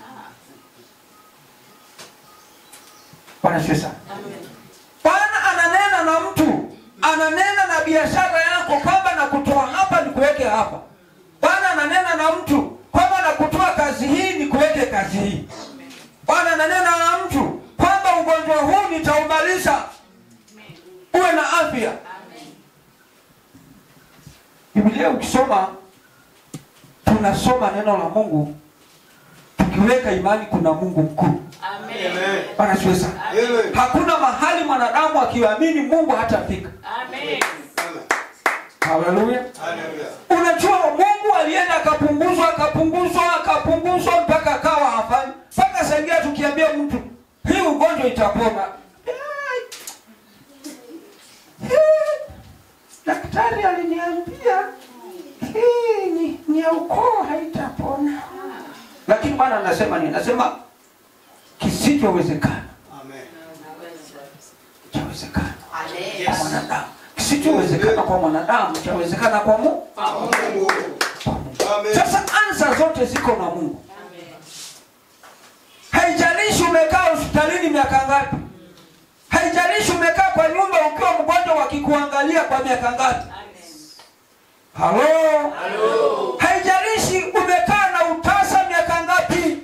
Bwana Yesu sana. Bwana ananena na mtu, ananena na biashara yako kwamba nakutoa hapa nikuweke hapa. Bwana ananena na mtu kwamba nakutoa kazi hii nikuweke kazi hii. Bwana ananena na mtu kwamba ugonjwa huu nitaumaliza, uwe na afya. Biblia ukisoma, tunasoma neno la Mungu tukiweka imani kuna Mungu mkuu. Amen. Bwana asifiwe sana. Amen. Hakuna mahali mwanadamu akiamini Mungu hatafika. Amen. Amen. Haleluya. Hallelujah. Unajua Mungu alienda akapunguzwa akapunguzwa akapunguzwa mpaka akawa hafanyi. Mpaka saingia tukiambia mtu hii ugonjwa itapona. Ai. Hii. Daktari aliniambia hii ni, ni ya ukoo haitapona. Lakini Bwana anasema nini? Anasema kisichowezekana Amen. chawezekana Amen. kwa mwanadamu. Kisichowezekana kwa mwanadamu chawezekana kwa Mungu. Mungu. Amen. Sasa ansa zote ziko na Mungu. Haijalishi umekaa hospitalini miaka ngapi, haijalishi umekaa kwa nyumba ukiwa mgonjwa wakikuangalia kwa miaka ngapi. Halo, haijalishi umekaa na utasa miaka ngapi.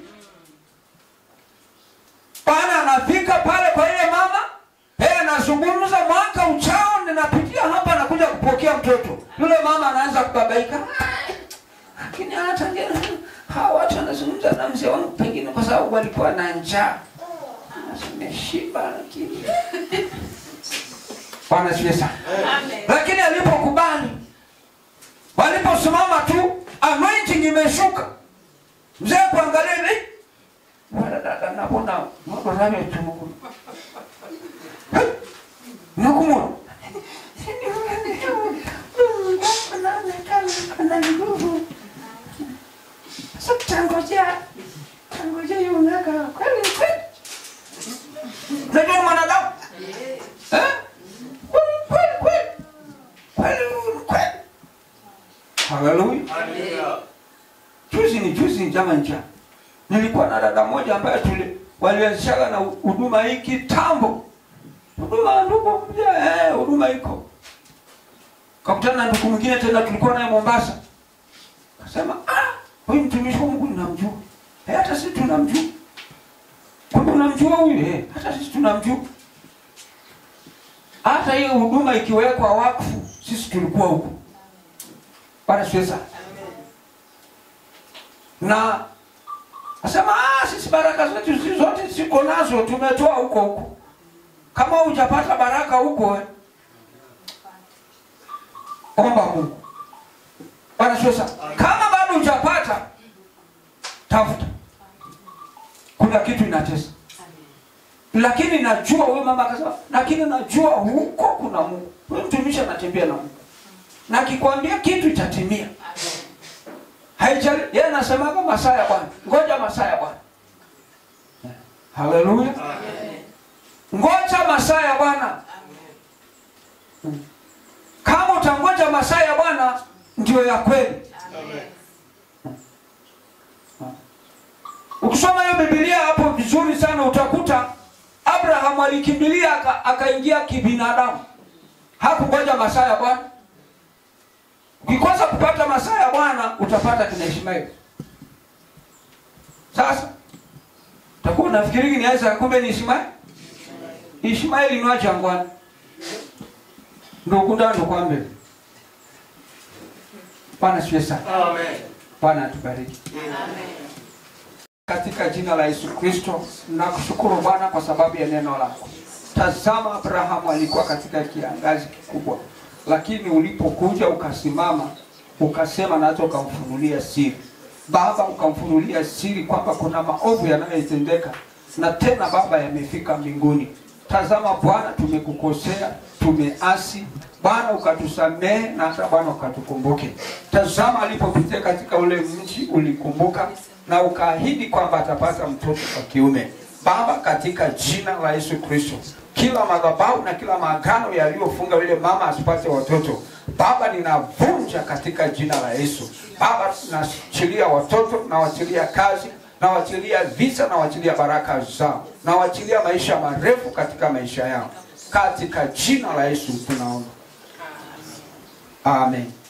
Bwana anafika pale kwa ile mama, yeye anazungumza, mwaka uchao ninapitia hapa, nakuja kupokea mtoto. Yule mama anaanza kubabaika lakini hata nge- hawa watu wanazungumza na mzee wangu pengine kwa sababu walikuwa na njaa nimeshiba lakini bwana asifiwe sana lakini alipokubali waliposimama tu anointing imeshuka mzee kuangalia hivi wala dada nabona mwadorame tumugu nakumwa ana nguvu sasa tangojea tangojea yunaka kweli kweli unajua ni mwanadamu eh kweli kweli kweli kweli kweli haleluya Hallelujah. juzi ni juzi jama ncha nilikuwa na dada moja ambaye tuli walianzishaga na huduma hii kitambo huduma ya ndugu mja eh huduma iko kakutana na ndugu mwingine tena tulikuwa naye Mombasa kasema ah huyu mtumishi wa Mungu ninamjua eh hata sisi tunamjua kumbe unamjua huyu eh hata sisi tunamjua hata hiyo huduma ikiwekwa wakfu sisi tulikuwa huko bana siweza na asema ah, sisi baraka zetu sisi zote ziko nazo tumetoa huko huko kama hujapata baraka huko eh, omba Mungu bana sasa kama bado hujapata tafuta kuna kitu inatesa lakini najua huyu mama akasema lakini najua huko kuna Mungu huyu mtumishi anatembea na Mungu na akikwambia kitu itatimia haijali yeye anasemaga masaa ya Bwana ngoja masaa ya Bwana haleluya ngoja masaa ya Bwana kama utangoja masaa ya Bwana ndio ya kweli ukisoma hiyo Biblia hapo vizuri sana utakuta Abraham alikimbilia aka- akaingia kibinadamu hakungoja masaa ya Bwana ukikosa kupata masaa ya Bwana utapata kina Ishmaeli sasa utakuwa unafikiri ni Isaac kumbe ni Ishmaeli Ishmaeli ni wa jangwani ndugu ndando kwa mbele Bwana siwe sana Amen. Bwana atubariki katika jina la Yesu Kristo nakushukuru Bwana kwa sababu ya neno lako. Tazama, Abrahamu alikuwa katika kiangazi kikubwa, lakini ulipokuja ukasimama ukasema na hata ukamfunulia siri. Baba, ukamfunulia siri kwamba kuna maovu yanayotendeka na tena Baba yamefika mbinguni. Tazama Bwana, tumekukosea, tumeasi Bwana, ukatusamehe na hata Bwana ukatukumbuke. Tazama alipopitia katika ule mji ulikumbuka na ukaahidi kwamba atapata mtoto wa kiume. Baba, katika jina la Yesu Kristo, kila madhabahu na kila maagano yaliyofunga yule mama asipate watoto, Baba, ninavunja katika jina la Yesu. Baba, naachilia watoto, nawachilia kazi, nawachilia visa, nawachilia baraka zao, nawachilia maisha marefu katika maisha yao, katika jina la Yesu tunaomba, amen.